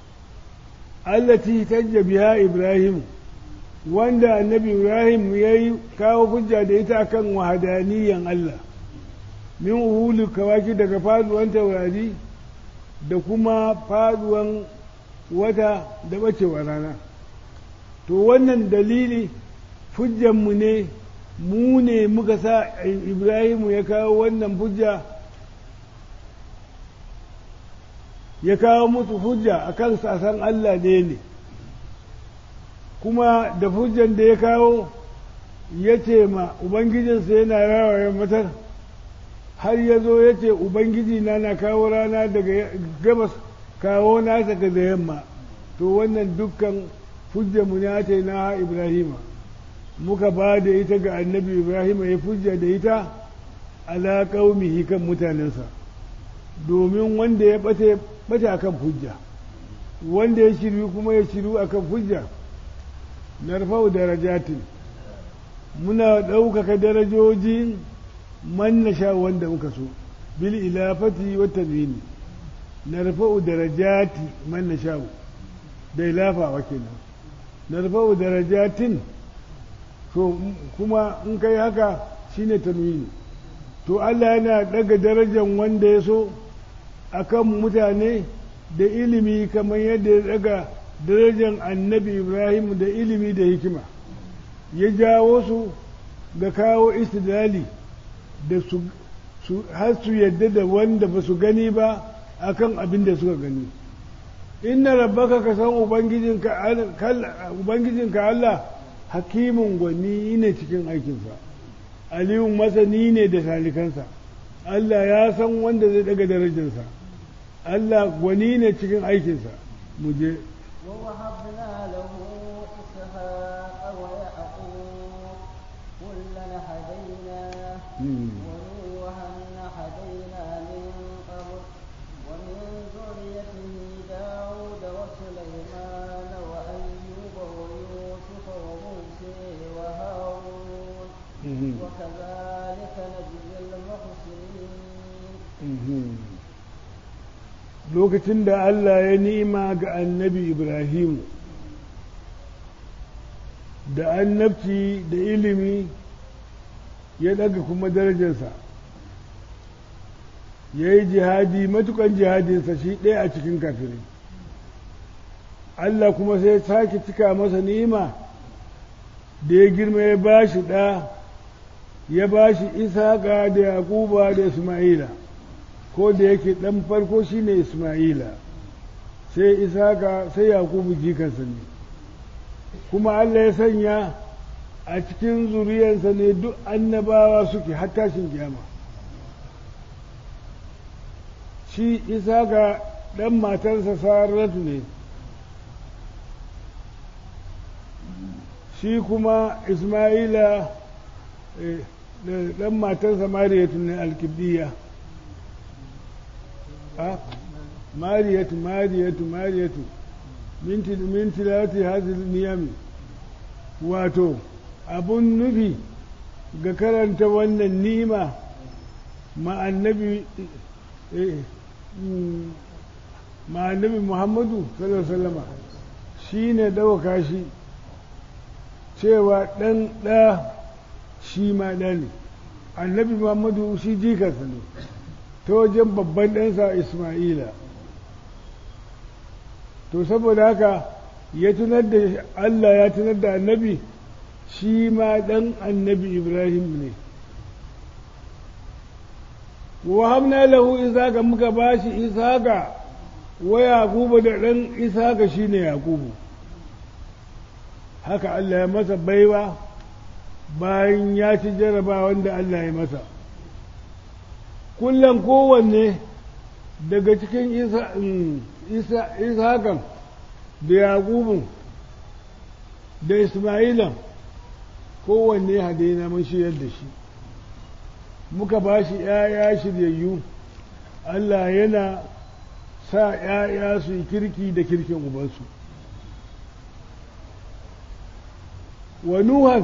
التي تج بها إبراهيم wanda annabi Ibrahim ya yi kawo hujja da ita kan wahadaniyan Allah min uhulu kawaki daga faduwan taurari da kuma faduwan wata da bacewa rana to wannan dalili hujjanmu ne mu ne muka sa ibrahimu ya kawo wannan hujja ya kawo musu hujja a kan sasan Allah ne ne kuma da hujjan da ya kawo ya ce ma ubangijinsa yana rawaye matar har ya zo ya ce ubangiji na na kawo rana daga gabas kawo nasa daga yamma to wannan dukkan hujjanmu ne ta na ibrahima muka ba da ita ga annabi ibrahima ya hujja da ita ala qaumihi kan mutanensa domin wanda ya bate bata akan hujja wanda ya shiru kuma ya shiru akan hujja narfau darajatin muna ɗaukaka darajojin man na sha wanda muka so bil ilafati wa tanwini narfa'u darajati man na sha da ilafawa kenan narfa'u darajatin to kuma in kai haka shine tanwini to Allah yana daga darajar wanda ya so akan mutane da ilimi kamar yadda ya daga darajar annabi Ibrahim da ilimi da hikima ya jawo su ga kawo istidlali da su har su yadda da wanda ba su gani ba akan abin da suka gani inna rabbaka ka san ubangijinka Allah hakimin gwani ne cikin aikinsa aliyun masani ne da salikansa Allah ya san wanda zai daga darajarsa Allah gwani ne cikin aikinsa mu je ووهبنا له إسحاق ويعقوب كلا هدينا ونوحا هدينا من قبل ومن ذريته داود وسليمان وأيوب ويوسف وموسى وهارون وكذلك نجزي المحسنين lokacin da Allah ya nima ga annabi Ibrahimu da annabci da ilimi ya daga kuma darajarsa ya yi jihadi matukan jihadinsa shi ɗaya a cikin kafirai Allah kuma sai sake cika masa ni'ima da ya girma ya ba shi ɗa ya ba shi isaka da yakuba da isma'ila ko da yake ɗan farko shine isma'ila sai isaka sai yakubu jikansa ne kuma allah ya sanya a cikin zuriyarsa ne duk annabawa suke har tashin kiyama shi isaka ɗan matarsa saratu ne shi kuma isma'ila ɗan matarsa mariyatu ne alkibdiya mariyatu mariyatu mariyatu minti minti lati hazil niyami wato abun nufi ga karanta wannan nima ma annabi ma annabi muhammadu sallallahu alaihi wasallama shine dauka shi cewa ɗan ɗa shi ma ɗa ne annabi muhammadu shi jikarsa ne ta wajen babban ɗansa ismaila to saboda haka ya tunar da allah ya tunar da annabi shi ma ɗan annabi ibrahim ne wa hamna lahu isaka muka bashi isaka wa yaqubu da ɗan isaka shine yaqubu haka Allah ya masa baiwa bayan ya ci jaraba wanda Allah ya masa kullum kowanne daga cikin ishakan da yaƙubun da ismailan kowanne hadaina mun shiryar da shi muka ba shi ‘ya'ya shiryayyu Allah yana sa ‘ya'ya su yi kirki da kirkin ubansu wa nuhan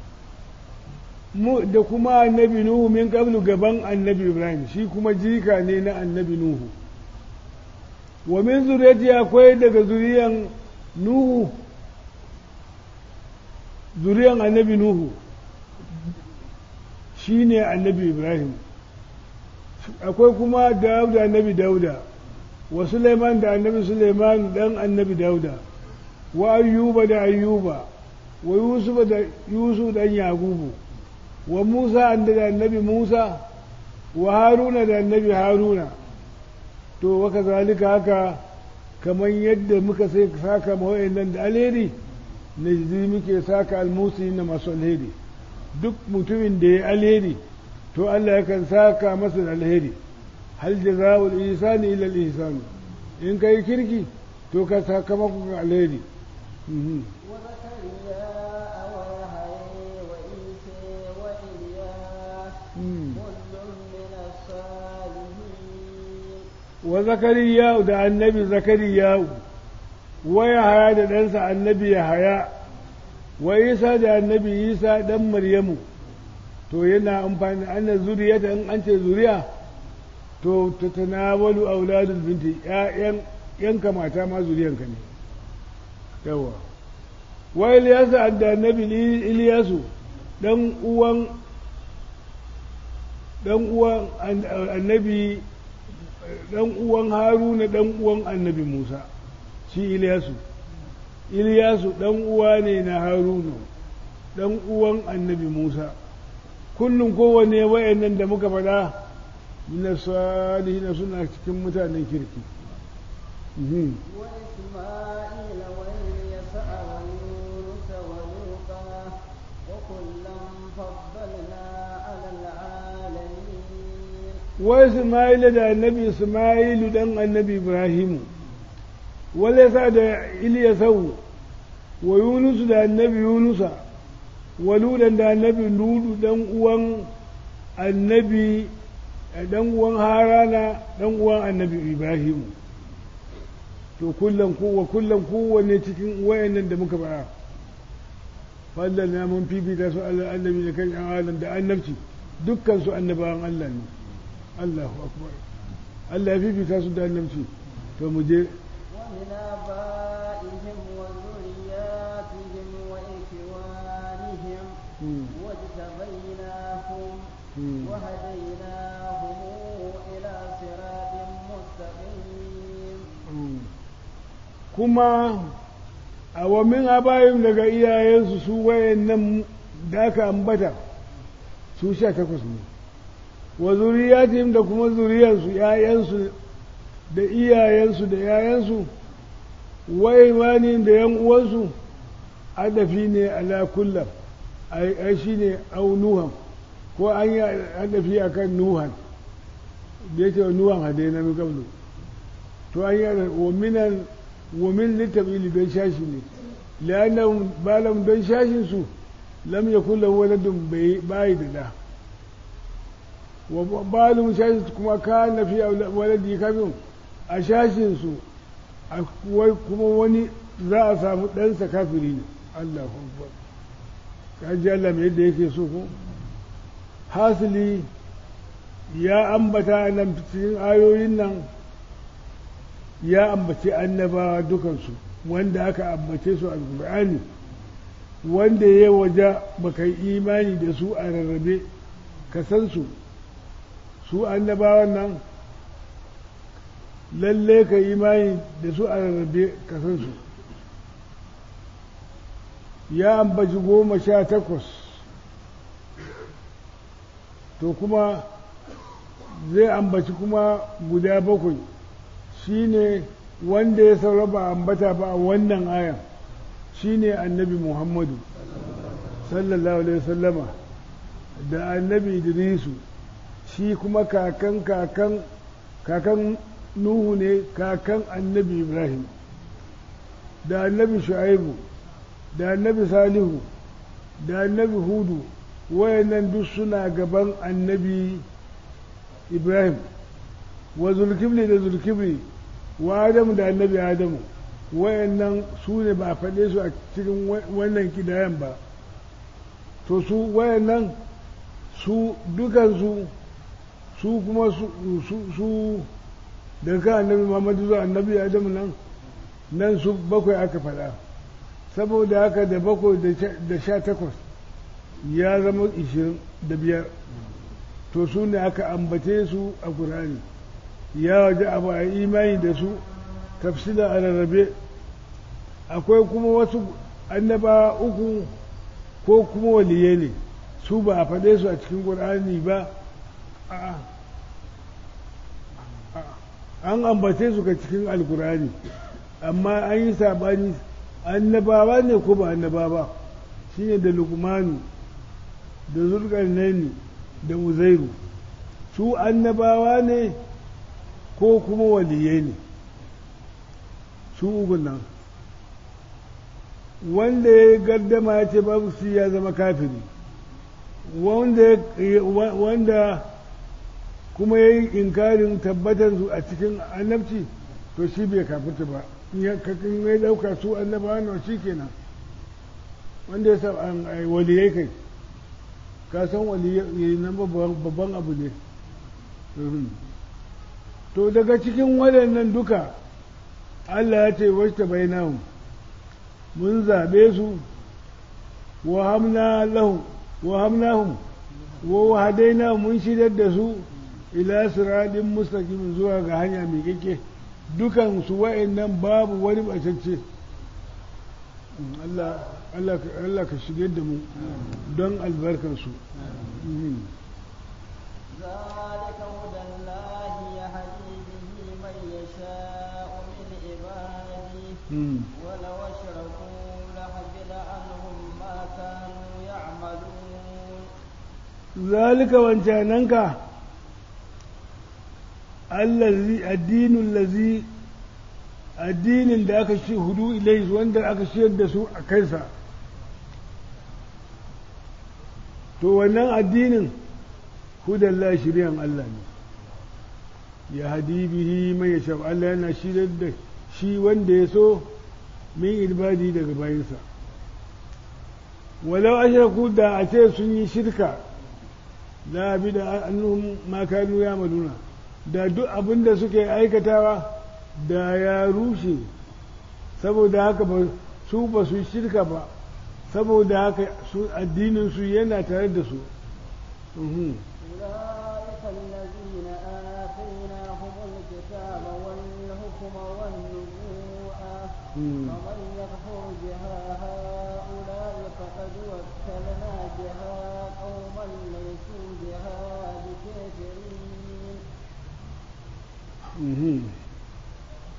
da kuma annabi nuhu min qablu gaban annabi ibrahim shi kuma jika ne na annabi nuhu wa min zuriyati akwai daga zuriyan nuhu zuriyan annabi nuhu shi ne annabi ibrahim akwai kuma dauda annabi dauda wa suleiman da annabi suleiman dan annabi dauda wa ayyuba da ayyuba wa yusufa da yusuf dan yakubu wa musa da annabi musa wa haruna da annabi haruna to waka zalika haka kamar yadda muka sai saka nan da alheri na muke saka almusi na masu alheri duk mutumin da ya alheri to Allah yakan saka masa da alheri hal jaza'ul ihsani ila al-ihsan in kai kirki to ka sakamakon alheri wa zakariya da annabi zakariya wa ya haya da ɗansa annabi ya haya wa isa da annabi isa ɗan maryamu to yana amfani ana zuriyata in an ce zuriya to ta tanawalu auladul binti ƴaƴan yanka mata ma zuriyanka ne yawa wa ilyasu da annabi ilyasu dan uwan dan uwan annabi dan uwan haruna dan uwan annabi musa shi ilyasu ilyasu dan uwa ne na haruna dan uwan annabi musa kullum kowanne wayannan da muka faɗa min salihin suna cikin mutanen kirki وإسماعيل واليسع ويونس ولوطا وكلا فضلنا على العالمين وإسماعيل da annabi Ismailu dan annabi Ibrahimu wale sa da Ilyasau wa Yunusu da annabi Yunusa wa Ludan da annabi Ludu dan uwan annabi dan uwan Harana dan uwan annabi Ibrahimu to kullum kowa kullum kowanne cikin wayannan da muka fara fallan na mun fifita su Allah annabi da kan alam da annabci dukkan su annabawan Allah ne Allahu akbar Allah ya fifita su da annabci to mu je ومن آبائهم وذرياتهم وإخوانهم واجتبيناهم وهديناهم إلى صراط مستقيم kuma a wamin abayin daga iyayensu su wayannan da aka ambata su sha takwas ne wa zuriyatihim da kuma zuriyarsu ‘ya'yansu da iyayensu da ‘ya'yansu wa imanin da ‘yan uwansu adafi ne ala kullum ai shi ne au nuhan ko an yi adafi a kan nuhan da ya ce wa nuhan hade na mikablu to an yi wa minan wa min litabili don shashi ne liyanan balam don shashinsu lam ya kula waladun bai da da wa balum shashin kuma ka na fi waladi kafin a shashinsu kuma wani za a samu ɗansa kafiri ne Allah akbar ka ji Allah mai yadda yake so ko hasili ya ambata nan cikin ayoyin nan ya ambace annabawa dukansu wanda aka ambace su a Qur'ani wanda ya waje baka yi imani da su a rarrabe ka san su su annabawan nan lalle ka imani da su a rarrabe ka san su ya ambaci goma sha takwas to kuma zai ambaci kuma guda bakwai shine wanda ya saura ba ambata ba a wannan ayan shine annabi muhammadu sallallahu alaihi wasallama da annabi idrisu shi kuma kakan kakan kakan nuhu ne kakan annabi ibrahim da annabi shu'aibu da annabi salihu da annabi hudu wayannan duk suna gaban annabi ibrahim wa zulkifli da zulkifli wa adamu da annabi adamu wayannan su ne ba a faɗe su a cikin wannan kidayan ba to su wayannan su dukansu su kuma su daga annabi muhammadu zuwa annabi adamu nan nan su bakwai aka faɗa saboda haka da bakwai da sha takwas ya zama ishirin da biyar to su ne aka ambace su a ƙurani ya waje abu a imani da su tafsila a rarrabe akwai kuma wasu annaba uku ko kuma waliye ne su ba a faɗe su a cikin ƙur'ani ba an ambace su ka cikin alkur'ani amma an yi saɓani annabawa ne ko ba annaba ba shine da lukmanu da zulkarnaini da uzairu su annabawa ne ko kuma waliyai ne su uku nan wanda ya gardama ya ce babu su ya zama kafiri wanda kuma ya yi inkarin tabbatar su a cikin annabci to shi bai kafirta ba kakin ya dauka su annabawa na shi kenan wanda ya sa waliyai kai ka san waliyai nan babban abu ne to daga cikin waɗannan duka Allah ya ce wacce bai nahu mun zaɓe su wa hamna lahu wa hamnahum wa wahadaina mun shidar da su ila siradin mustaqim zuwa ga hanya mai kike dukan su wa'annan babu wani bacacce Allah Allah Allah ka shige da mu don albarkar su ذلك هدى الله يهدي به من يشاء من عباده ولو أشركوا لحبط عنهم ما كانوا يعملون ذلك وانشاننك allazi addinin lazi addinin da aka shi hudu ilai wanda aka shiyar da su a kansa to wannan addinin hudallah shiryan Allah ne ya hadi bihi mai ya shaf Allah yana shirar da shi wanda ya so min ibadi daga bayansa walau ashraku da a ce sun yi shirka la bi da annahum ma kanu ya maluna da duk abin da suke aikatawa da ya rushe saboda haka ba su ba su shirka ba saboda haka su addinin su yana tare da su أولئك الذين آتيناهم الكتاب والحكم والنبوءة فمن يكفر بها هؤلاء فقد وكلنا بها قوما ليسوا بها بكافرين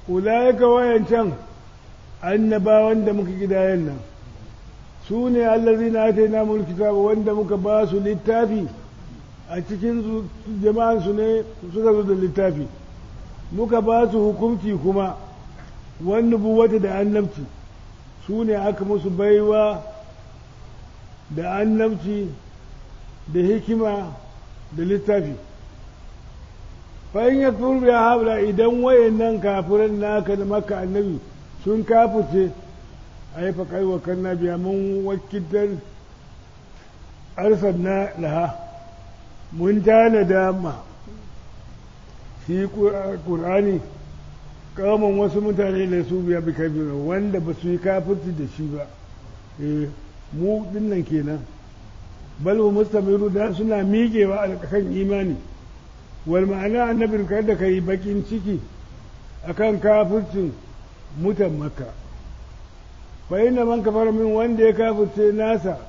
ulaika wayancan annabawan da muka gidayen nan su ne allazina atayna mul kitaba wanda muka ba su littafi a cikin jama'an su ne suka zo da littafi muka ba su hukunci kuma wani buwata da annabci su ne aka musu baiwa da annabci da hikima da littafi fa'in ya turbe haɓla idan wayannan kafiran naka da maka annabi sun kafirce a yi faƙai wa kanna biya mun wakiltar arsar na laha mun tana dama shi ƙur'ani kawaman wasu mutane da su biya bi kafiru wanda ba su yi kafirci da shi ba mu dinnan kenan bal wa mustamiru da suna miƙewa a kan imani wal ma'ana annabin kada ka yi bakin ciki akan kafircin mutan makka fa inna man kafara min wanda ya kafirce nasa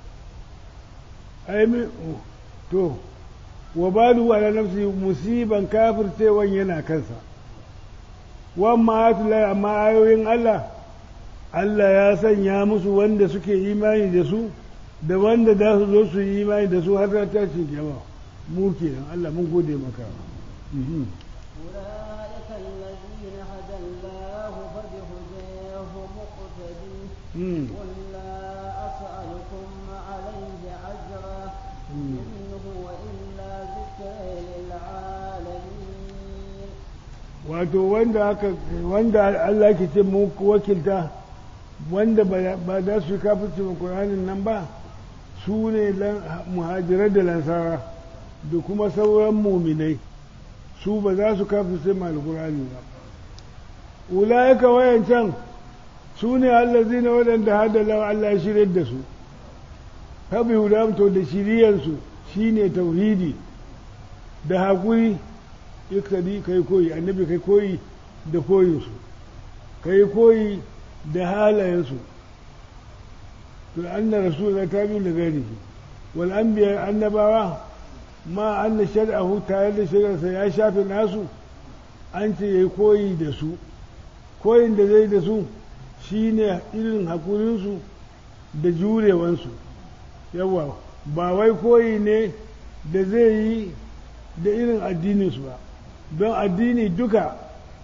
ai min to wa balu ala nafsi musiban kafircewan yana kansa wamma atulai amma ayoyin Allah Allah ya sanya musu wanda suke imani da su da wanda za su zo su yi imani da su har ta tashi kyawa mu kenan Allah mun gode maka أولئك الذين هدى الله فبهداه مقتدي قل لا أسألكم عليه أجرا إن هو إلا ذكر للعالمين wato wanda aka wanda Allah ke ce mu wakilta wanda ba za su kafirce wa Qur'anin nan ba su ne muhajirar da lansara da kuma sauran muminai su ba za su kafirce ma alqur'ani ba ulaika wayancan su ne allazina waɗanda hada lawa Allah ya shirye da su habi hudam to da shiriyansu shine tauhidi da haƙuri iktadi kai koyi annabi kai koyi da koyinsu kai koyi da halayensu to anna rasulullah ta bi da gari wal anbiya annabawa ma anna shar'ahu tare da shari'arsa ya shafe nasu an ce yayi koyi da su koyin da zai da su shine irin hakurinsu da jurewansu yawa ba wai koyi ne da zai yi da irin addininsu ba don addini duka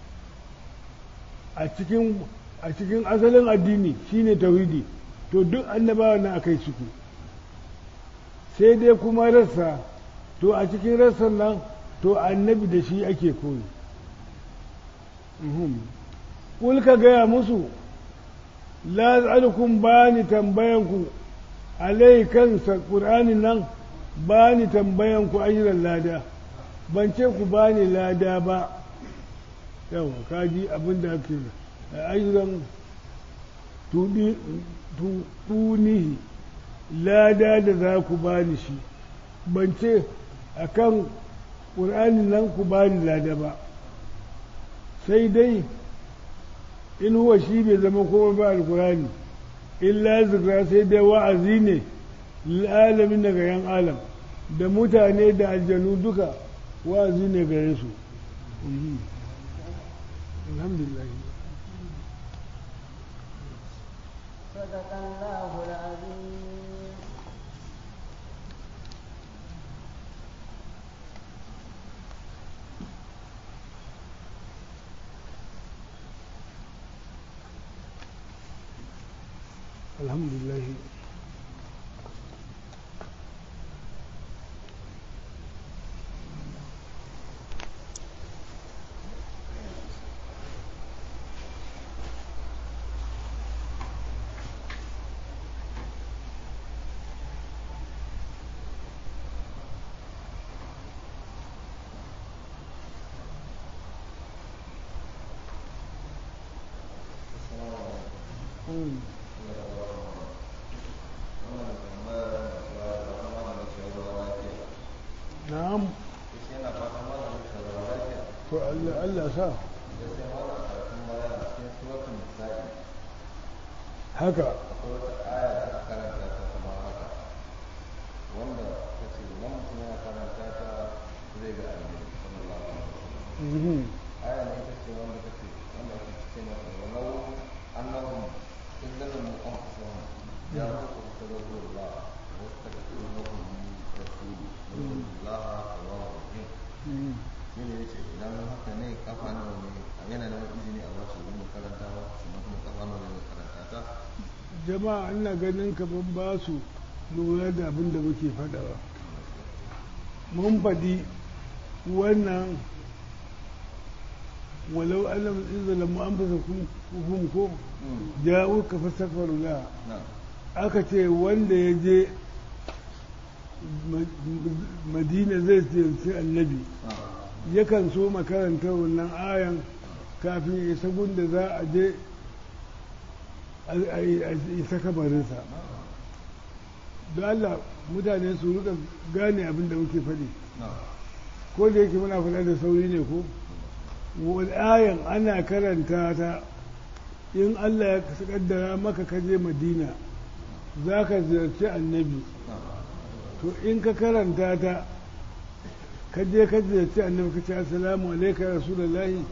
a cikin a cikin asalin addini shine tauhidi to duk annabawa na akai ciki sai dai kuma rassa to a cikin rassan nan to annabi da shi ake koyi kul ka gaya musu la tsalukum ba ni tambayanku alai kansa ƙur'anin nan ba ni tambayanku ajiran lada ban ce ku ba ni lada ba yawa kaji abin da ake ajiran tunihi lada da za ku ba ni shi ban ce a kan ƙur'anin nan ku ba ni lada ba sai dai in huwa shi bai zama kuma ba alƙur'ani illa zikra sai dai wa'azi ne lalamin daga yan alam da mutane da aljanu duka wa'azi ne gare su alhamdulillah صدق الله العظيم alhamdulillah Mm. na'am to Allah Allah sa haka mhm aya ne ita ce wanda take wanda ake ce masa walau annahum in zalamu anfusahum ya ruku tadabburullah wa astaghfirullaha min rasuli Allah tawwabur rahim shi ne yace idan haka ne kafa nawa ne yana da izini a basu wani karanta ba sannan kuma kafa nawa ne karanta ta jama'a ina ganin kaman ba su lura da abin da muke faɗawa mun faɗi wannan walau alam izala mu an fasa kun ko ja'u ka fasafaru la na aka ce wanda ya je madina zai ziyarci annabi na yakan so makaranta wannan ayan kafin ya isa gunda za a je a isa kabarinsa don Allah mutane su rika gane abin da muke faɗi na ko da yake muna faɗa da sauri ne ko wani ayan ana karanta ta in Allah ya kaddara maka ka je madina za ka ziyarci annabi na to in ka karanta ta ka je ka ziyarci annabi ka ce assalamu alaikum ya rasulullahi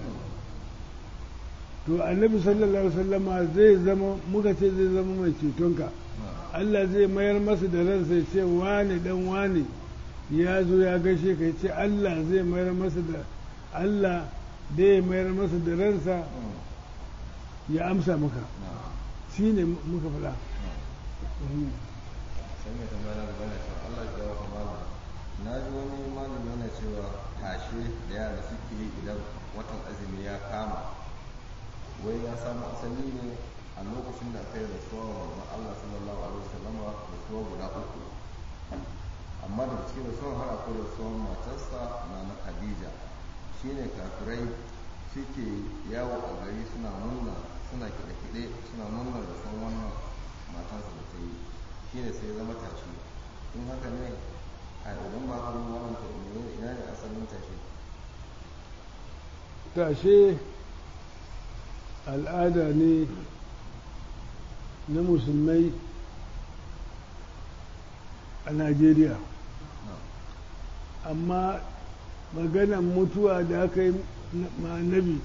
to annabi sallallahu alaihi wasallama zai zama muka ce zai zama mai cetonka Allah zai mayar masa da ransa ya ce wane dan wane ya zo ya gaishe ka ya ce Allah zai mayar masa da Allah zai mayar masa da ransa ya amsa maka na shi ne muka faɗa Mhm. sai mai tambaya na gaba na cewa Allah ya gawa malam na ji wani malam yana cewa tashe da yara suke yi idan watan azumi ya kama wai ya samu asali ne a lokacin da aka yi rasuwa wa manzon Allah sallallahu alaihi wasallam rasuwa guda uku amma daga cikin rasuwar har akwai rasuwar matarsa na na Khadija shine kafirai suke yawo a gari suna murna suna kiɗe-kiɗe suna murnar rasuwar wannan matarsa da ta yi shine sai ya zama tashi in haka ne a idan ba haka ba wannan to ne ina ne asalin tashi tashe al'ada ne na musulmai a najeriya amma maganan mutuwa da aka yi ma annabi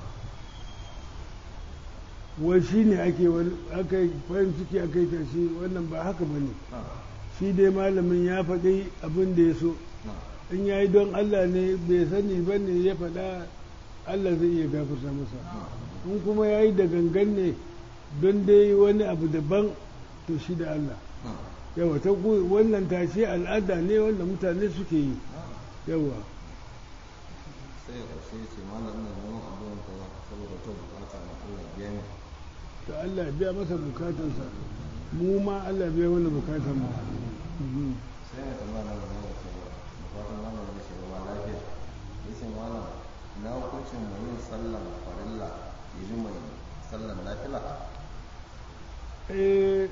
wai shi ne ake wani- aka yi farin ciki aka yi tashe wannan ba haka ba ne na shi dai malamin ya faɗi abin da ya so na in ya yi don allah ne bai sani ba ne ya faɗa allah zai iya gafarta masa in kuma ya yi da gangan ne don dai wani abu daban to shi da Allah na yawa ta ku- wannan tashe al'ada ne wanda mutane suke yi na yawa sai ya ƙarshe ce malam ina neman addu'ar ka saboda ta bukata na Allah biya ni to Allah ya biya masa bukatarsa mu ma Allah ya biya mana bukatar mu Mhm. sai ya tambaya na gaba da cewa da fatan malam da shi ba lafiya yace malam na hukuncin mai yin sallan farilla ya ji mai sallan nafila eh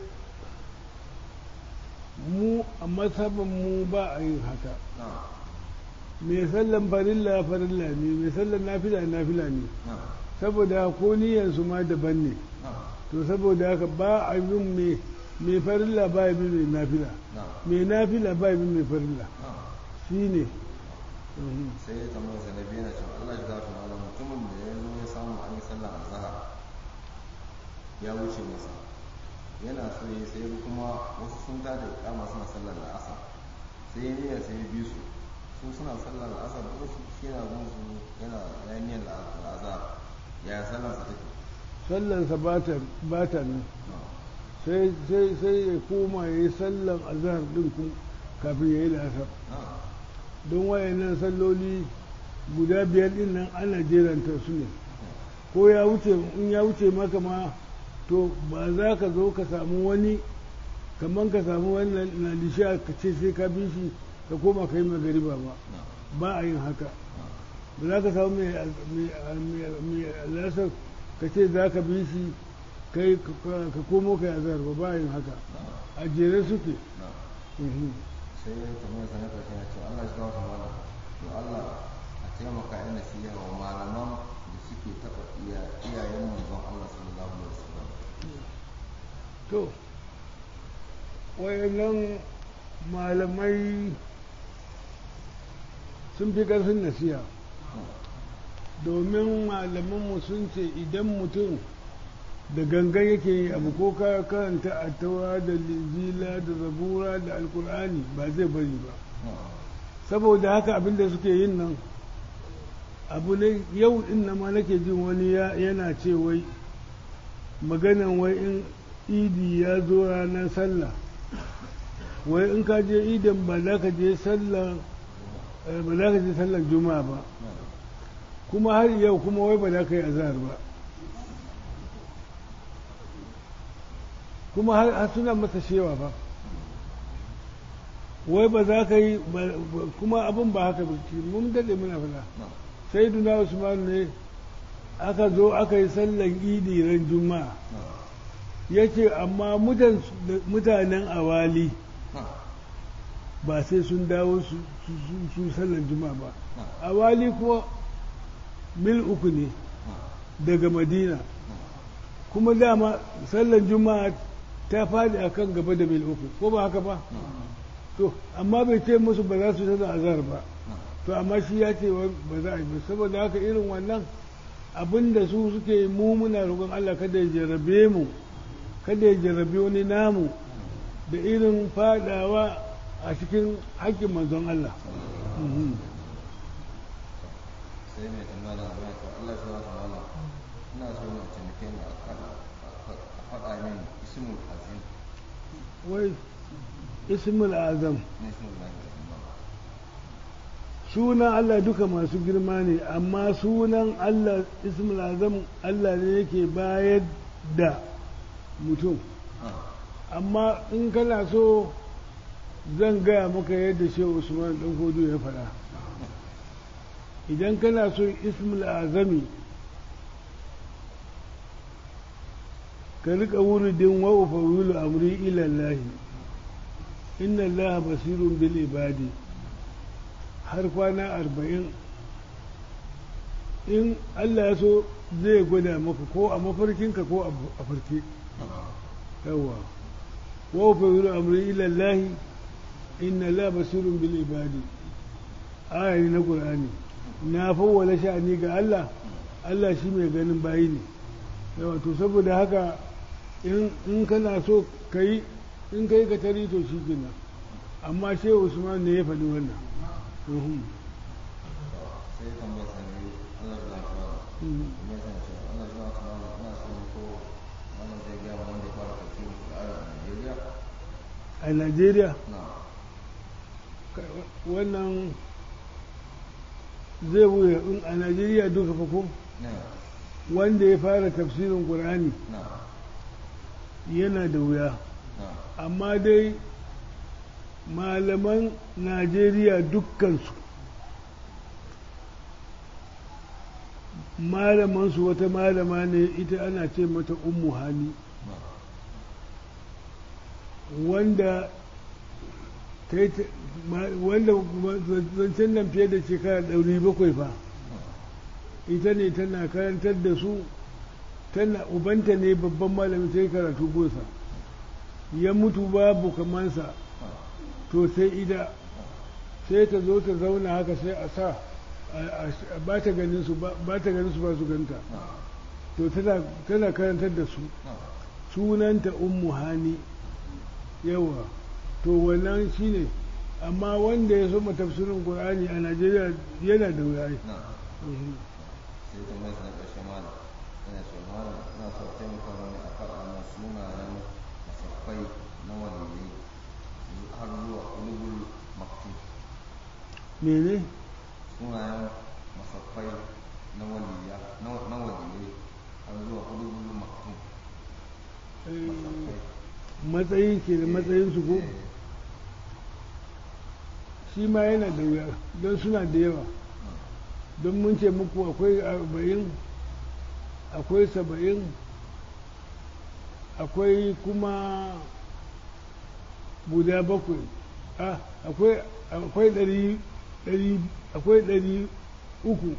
mu a mazhabin mu ba a yin haka na mai sallan farilla farilla ne mai sallan nafila nafila ne na saboda ko niyyarsu ma daban ne na to saboda haka ba a bin mai mai farilla ba ya bin mai nafila na mai nafila ba ya bin mai farilla na shi ne sai ya tambaya sa na biyu na cewa Allah ya gafa malam mutumin da ya zo ya samu an yi sallan azhar ya wuce masa yana so ya sai ya kuma wasu sun tada kama suna sallar la'asar sai ya niyya sai ya bi su su suna sallar la'asar ko su shi yana bin su yana ya niyyar la'azhar ya sallar sa take sallansa ba ta ba ta nan na sai sai sai ya koma ya yi sallan azhar din kun kafin ya yi la'asar na don wayannan salloli guda biyar din nan ana jeranta su ne ko ya wuce in ya wuce maka ma to ba za ka zo ka samu wani kamar ka samu wani na lishiya ka ce sai ka bi shi ka koma ka yi magariba ba na ba a yin haka ba za ka samu mai mai lasar ka ce za ka bi shi kai ka ka komo ka yi azhar ba ba a yin haka a jere suke na Mhm. sai ya tambaya sa na karshe ya ce Allah ya gafa malam to Allah a taimaka ina nasiha wa malaman da suke taɓa iya iyayen manzon Allah sallallahu alaihi wasallam to wayannan malamai sun fi ƙarfin nasiha domin malamanmu sun ce idan mutum da gangan yake yi abu ko ka karanta a taura da linjila da zabura da alkur'ani ba zai bari ba saboda haka abinda suke yin nan abu ne yau din na ma nake jin wani yana ce wai maganan wai in idi ya zo ranar sallah wai in ka je idin ba za ka je sallar ba za ka je sallar juma'a ba kuma har yau kuma wai ba za ka yi azhar ba kuma har suna masa shewa ba wai ba za ka yi kuma abin ba haka ba mun daɗe muna fada sai duna usman ne aka zo aka yi sallan idi ran juma'a ya ce amma mutanen awali ba sai sun dawo su sallan juma'a ba awali kuwa mil uku ne daga madina kuma dama sallan juma'a ta faɗi a kan gaba da mil uku ko ba haka ba to amma bai ce musu ba za su sallan azhar ba to amma shi ya ce ba za a yi ba saboda haka irin wannan abin da su suke mu muna roƙon Allah kada ya jarrabe mu kada ya jarrabe wani namu da irin fadawa a cikin haƙƙin manzon Allah sai mai tambaya da mai to Allah ya wata mala ina so ne a taimake ni a faɗa min ismul azim wai ismul azam ne ismul azim sunan Allah duka masu girma ne amma sunan Allah ismul azam Allah ne yake bayar da mutum amma in kana so zan gaya maka yadda shehu usman dan hudu ya faɗa idan kana so ismul azami ka rika wuridin wa ufawilu amri ila Allah inna Allah basirun bil ibadi har kwana arba'in in Allah ya so zai gwada maka ko a mafarkinka ko a farke yawa wa ufawilu amri ila Allah inna Allah basirun bil ibadi ayani na Qur'ani na fawwala sha'ani ga Allah Allah shi mai ganin bayi ne yawa to saboda haka in kana so ka yi in ka yi ka tari to shi kenan amma shehu usman ne ya faɗi wannan sai tambayar sa ne Allah ya lafiya tambayar sa ce Allah ya lafiya ina so ne ko wannan zai gaya wanda ya fara tafsirin Qur'ani a Najeriya a Najeriya na wannan zai wuya in a Najeriya duka fa ko na wanda ya fara tafsirin Qur'ani na yana da wuya na amma dai malaman Najeriya dukkansu malamansu wata malama ne ita ana ce mata ummu hali na wanda ta yi ta- ma- wanda zancen nan fiye da shekara ɗari bakwai fa ita ne tana karantar da su tana ubanta ne babban malami ta yi karatu gosa ya mutu babu kamansa to sai ida sai ta zo ta zauna haka sai a sa a- a- ba ta ganin su ba ba ta ganin su ba su ganta to tana tana karantar da su sunanta ummu hani yawa to wannan shine amma wanda ya soma tafsirin qur'ani a najeriya yana da wuya ai. na Mhm. sai tambayar sa na ƙarshe malam ina so malam ina so a taimaka mani a faɗa min sunayen musaffai na waliyai har zuwa ulugul maktum mene sunayen masaffai na waliya na na waliyai har zuwa ulugul maktum Eh, masaffai matsayi ke da matsayin su ko Eh, shi ma yana da wuya don suna da yawa don mun ce muku akwai arba'in akwai saba'in akwai kuma guda bakwai ah, akwai akwai ɗari ɗari akwai ɗari uku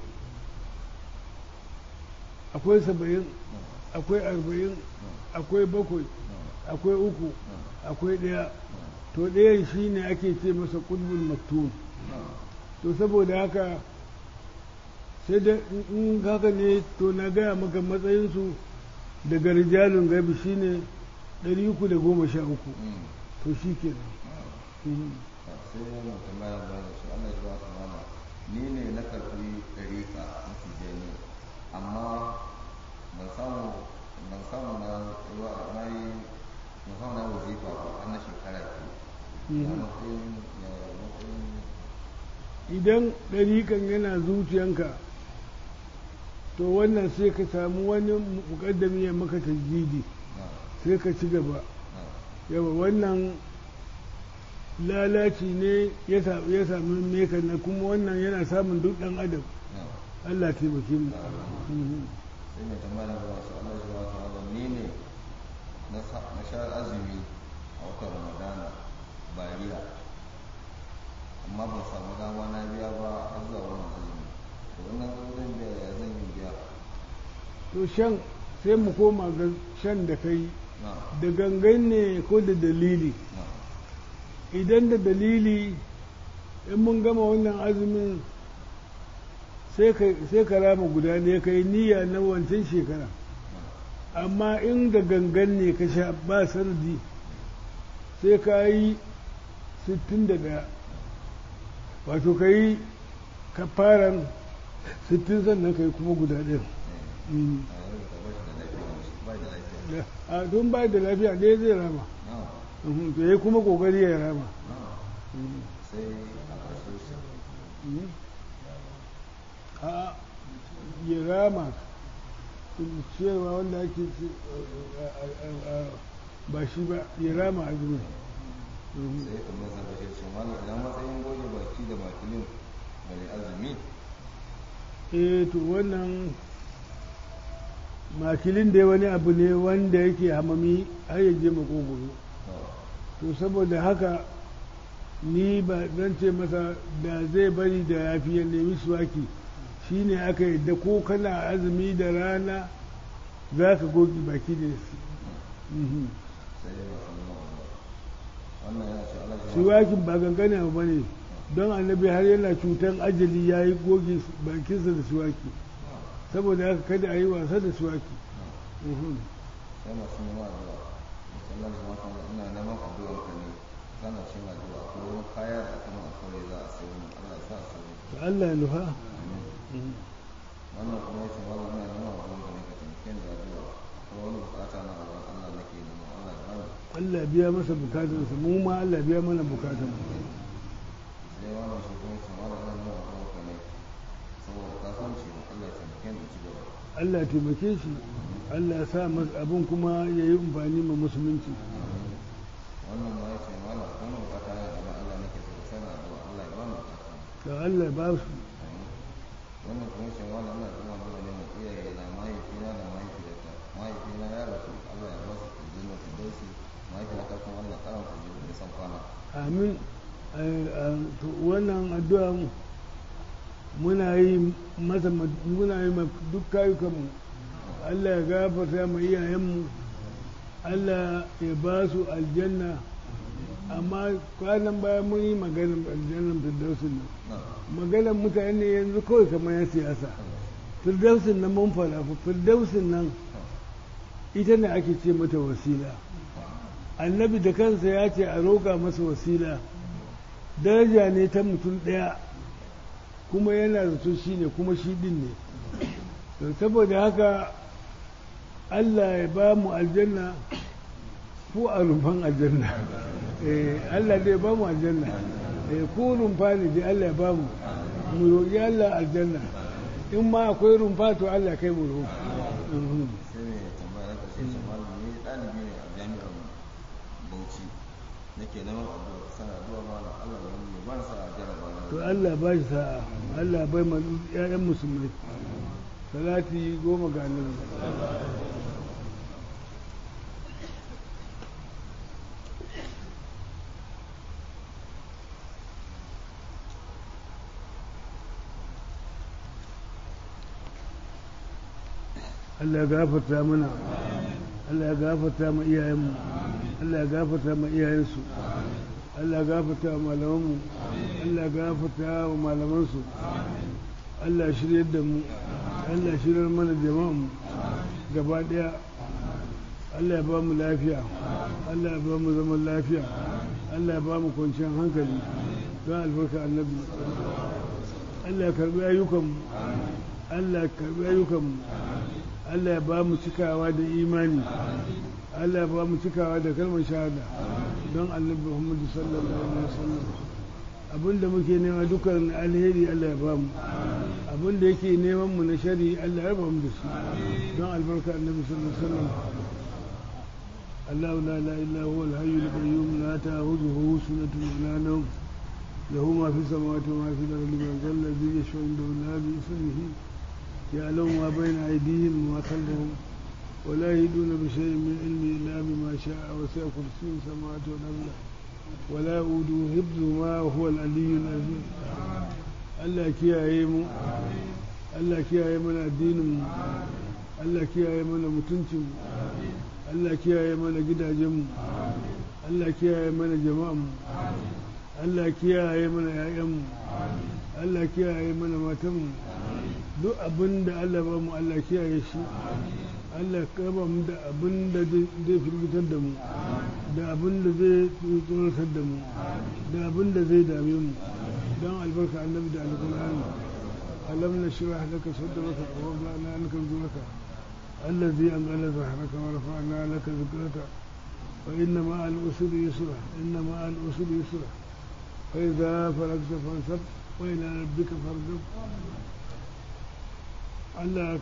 akwai saba'in akwai arba'in akwai bakwai akwai uku akwai ɗaya to ɗayan shi ne ake ce masa ƙudbul maktum to saboda haka sai da in haka ne to na gaya maka matsayinsu daga rijalun gabi shine 313 to shi ke nan sai wannan tambaya da da shi Allah ya ba su mana ni ne na karɓi ɗariƙa na tijjani amma ban samu ban samu na na yi ban samu na wazifa ba har na shekara ke ya matsayin ya matsayin idan ɗariƙan yana zuciyanka to wannan sai ka samu wani muƙaddami ya maka tajjidi na sai ka ci gaba na yawa wannan lalaci ne ya sa- ya sami meka na kuma wannan yana samun duk ɗan adam na Allah taimake mu Mhm. sai mai tambaya da wasu Allah ya ba su mana ni ne na sa- na sha azumi a watan Ramadana bariya amma ban samu dama na biya ba har zuwa wannan azumi to wannan zo zan biya ya zan yi biya to shan sai mu koma ga shan da kai na da gangan ne ko da dalili na idan da dalili in mun gama wannan azumin sai ka sai ka rama guda ne ka yi niyya na wancan shekara amma in da gangan ne ka sha ba sardi sai ka yi 61 wato ka yi kafaran 60 sannan ka yi kuma guda ɗin Mm. a yau ka bashi da lafiya ba da lafiya a don ba da lafiya ɗaya zai rama na Mhm, to ya kuma kokari ya rama na Mhm. sai a ƙarshe su Mhm. a ya rama cewa wanda ake ce a- a- a- ba shi ba ya rama azumin Mhm. sai kuma zan kashe su mana idan matsayin goge baki da makilin da mai azumi eh to wannan makilin dai wani abu ne wanda yake hamami har ya je makogoro to saboda haka ni ba zan ce masa da zai bari da yafi ya nemi suwaki shine aka yadda ko kana azumi da rana za ka gogi baki da su Mhm. sai dai masu nuna wannan yana ce Allah ya suwakin ba gangane abu bane don annabi har yana cutan ajali ya yi goge bakinsa da suwaki saboda haka kada a yi wasa da suwaki Mhm. sai masu nema addu'a musamman da mata ina neman addu'ar ka ne kana cin addu'a ko wani kaya da aka mana kawai za a sayi mun Allah ya sa su yi to Allah ya nufa Mhm. wannan kuma yace wannan ina neman addu'ar ka ne ka taimake ni da addu'a ko wani bukata na wurin Allah nake nema Allah ya bani Allah ya biya masa bukatunsa mu ma Allah ya biya mana bukatun sai wannan shi kuma yace wannan ina neman addu'ar ka ne saboda kasuwanci na Allah ya taimake ni in ci gaba Allah ya taimake shi Allah ya sa masa abin kuma ya yi amfani ma musulunci wannan ma yace mana wannan bukata na da Allah nake so sana addu'a Allah ya bani bukata da Allah ya ba su wannan kuma shi wani ana kuma zuwa ne mai iyaye na mahaifina da mahaifiyarta mahaifina ya rasu Allah ya ba su aljanna ta dausi mahaifiyata kuma Allah karanta jiru da san kwana amin Eh, eh, to wannan addu'a muna yi masa muna yi ma duk kayukanmu Allah ya gafarta ma iyayenmu Allah ya ba su aljanna amma kwanan baya mun yi maganar aljannan firdausin nan na maganar mutane yanzu kawai kamar ya siyasa firdausin nan mun fara firdausin nan ita ne ake ce mata wasila annabi da kansa ya ce a roƙa masa wasila daraja ne ta mutum ɗaya kuma yana zato shi ne kuma shi ɗin ne to saboda haka allah ya ba mu aljanna ko a rumfan aljanna eh allah zai ba mu aljanna eh ko rumfa ne dai allah ya ba mu mu roƙi allah aljanna in ma akwai rumfa to allah kai mu roƙi Mhm. sai mai tambaya na ƙarshe shi malam ni ɗalibi ne a jami'ar Bauchi nake neman addu'a sana addu'a malam Allah ya yi ban sa a jaraba na to Allah ba shi sa'a Allah bai ma ƴaƴan musulmai salati goma ga annabi Allah ya gafarta mana Allah ya gafarta ma iyayenmu Allah ya gafarta ma iyayensu Allah ya gafarta wa malamanmu Allah ya gafarta wa malamansu Allah shiryar da mu Allah shiryar mana jama'an gaba daya Allah ya ba mu lafiya Allah ya ba mu zaman lafiya Allah ya ba mu kwanciyar hankali don albarka annabi Allah ya karbi ayyukanmu Allah ya karbi ayyukanmu Allah ya ba mu cikawa da imani Allah ya ba mu cikawa da kalmar shahada don annabi Muhammadu sallallahu alaihi wasallam abinda muke nema dukkan alheri Allah ya ba mu abinda yake neman mu na shari Allah ya ba mu da su don albarka annabi sallallahu alaihi wasallam الله لا اله الا هو الحي القيوم لا تاخذه سنه ولا نوم له ما في السماوات وما في الارض من ذا الذي يشفع عنده الا باذنه يعلم ما بين ايديهم وما خلفهم ولا يهدون بشيء من علمه الا بما شاء وسع كرسيه السماوات والارض ولا يؤوده حفظهما وهو العلي العظيم Allah kiyaye mu Allah kiyaye mana addinin mu Allah kiyaye mana mutuncin mu Allah kiyaye mana gidajenmu Allah kiyaye mana jama'anmu Allah kiyaye mana ‘ya'yanmu Allah kiyaye mana matanmu duk abin da Allah ba mu Allah kiyaye shi Allah kaba mu da abin da zai firgitar da mu da abin da zai tsoratar da mu da abin da zai dame mu don albarka annabi da alkur'ani alam na shirah laka sadraka wa wada'na anka zuraka الذي أنزل ظهرك ورفعنا لك ذكرك وإن مع الأسر يسرا إن مع الأسر يسرا فإذا فرغت فانصب وإلى ربك فارغب Allah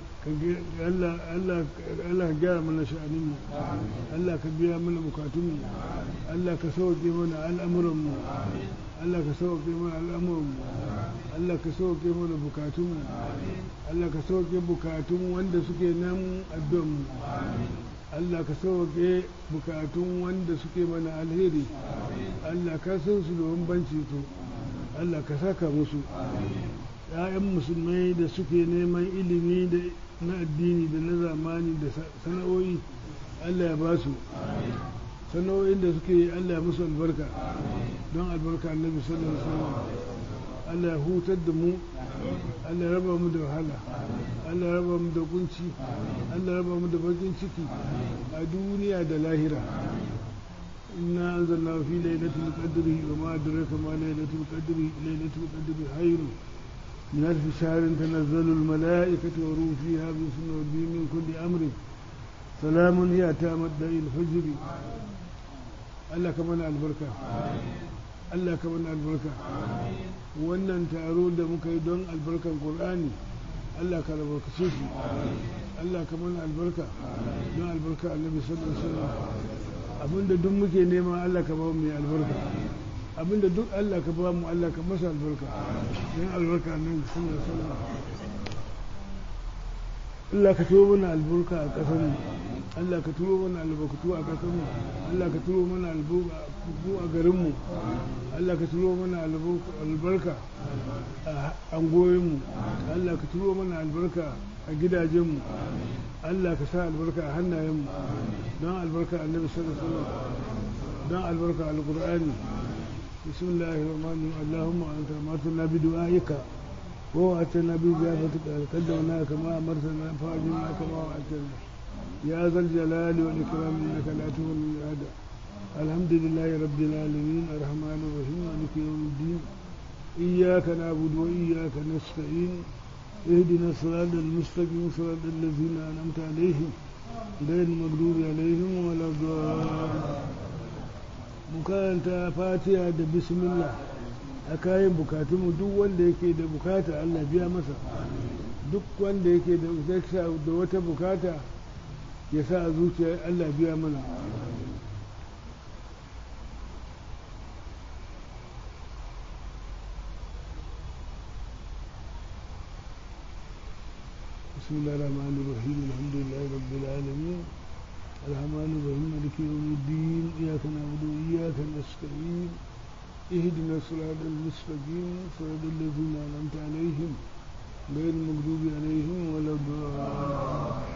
ka gyara mana sha'aninmu Allah ka biya mana bukatunmu Allah ka sauke mana al'amuranmu Allah ka sauke mana al'amuranmu Allah ka sauke mana bukatunmu Allah ka sauke bukatun wanda suke nan addu'anmu Allah ka sauke bukatun wanda suke mana alheri Allah ka san su da bambanci to Allah ka saka musu ‘ya'yan musulmai da suke neman ilimi da na addini da na zamani da sana'o'i Allah ya ba su sana'o'in da suke yi Allah ya musu albarka don albarka annabi sallallahu alaihi wasallam Allah ya hutar da mu Allah ya raba mu da wahala Allah ya raba mu da kunci Allah ya raba mu da bakin ciki a duniya da lahira inna anzalna fi lailatul qadri wa ma adraka ma lailatul qadri lailatul qadri khairun من ألف شهر تنزل الملائكة وروح فيها بإذن ربهم من كل أمر سلام هي تامت الفجر Allah ka mana albarka Allah ka mana albarka wannan taro da muka yi don albarkan Qur'ani Allah ka albarkace shi Allah ka mana albarka don albarka Annabi sallallahu alaihi wasallam abinda duk muke nema Allah ka ba mu mai albarka abinda duk Allah ka ba mu Allah ka masa albarka don albarka nan sallallahu alaihi wasallam Allah ka turo mana albarka a ƙasar mu Allah ka turo mana albarkatu a ƙasar mu Allah ka turo mana albarkatu a garin mu Allah ka turo mana albarka a angoyin mu Allah ka turo mana albarka a gidajen mu Allah ka sa albarka a hannayen mu don albarka annabi sallallahu alaihi wasallam don albarka alqur'ani بسم الله الرحمن الرحيم اللهم انت امرتنا بدعائك ووعدتنا باجابتك قدمنا كما امرتنا فاجبنا كما وعدتنا يا ذا الجلال والاكرام انك لا تغني الميعاد الحمد لله رب العالمين الرحمن الرحيم مالك يوم الدين اياك نعبد واياك نستعين اهدنا الصراط المستقيم صراط الذين انعمت عليهم غير المغضوب عليهم ولا الضالين mu karanta fatiha da bismillah a kayan bukatunmu duk wanda yake da bukata Allah biya masa duk wanda yake da da wata bukata ya sa a zuciya Allah biya mana بسم الله الرحمن الرحيم الحمد لله رب العالمين الرحمن الرحيم مالك يوم الدين إياك نعبد وإياك نستعين اهدنا الصراط المستقيم صراط الذين أنعمت عليهم غير المغضوب عليهم ولا الضالين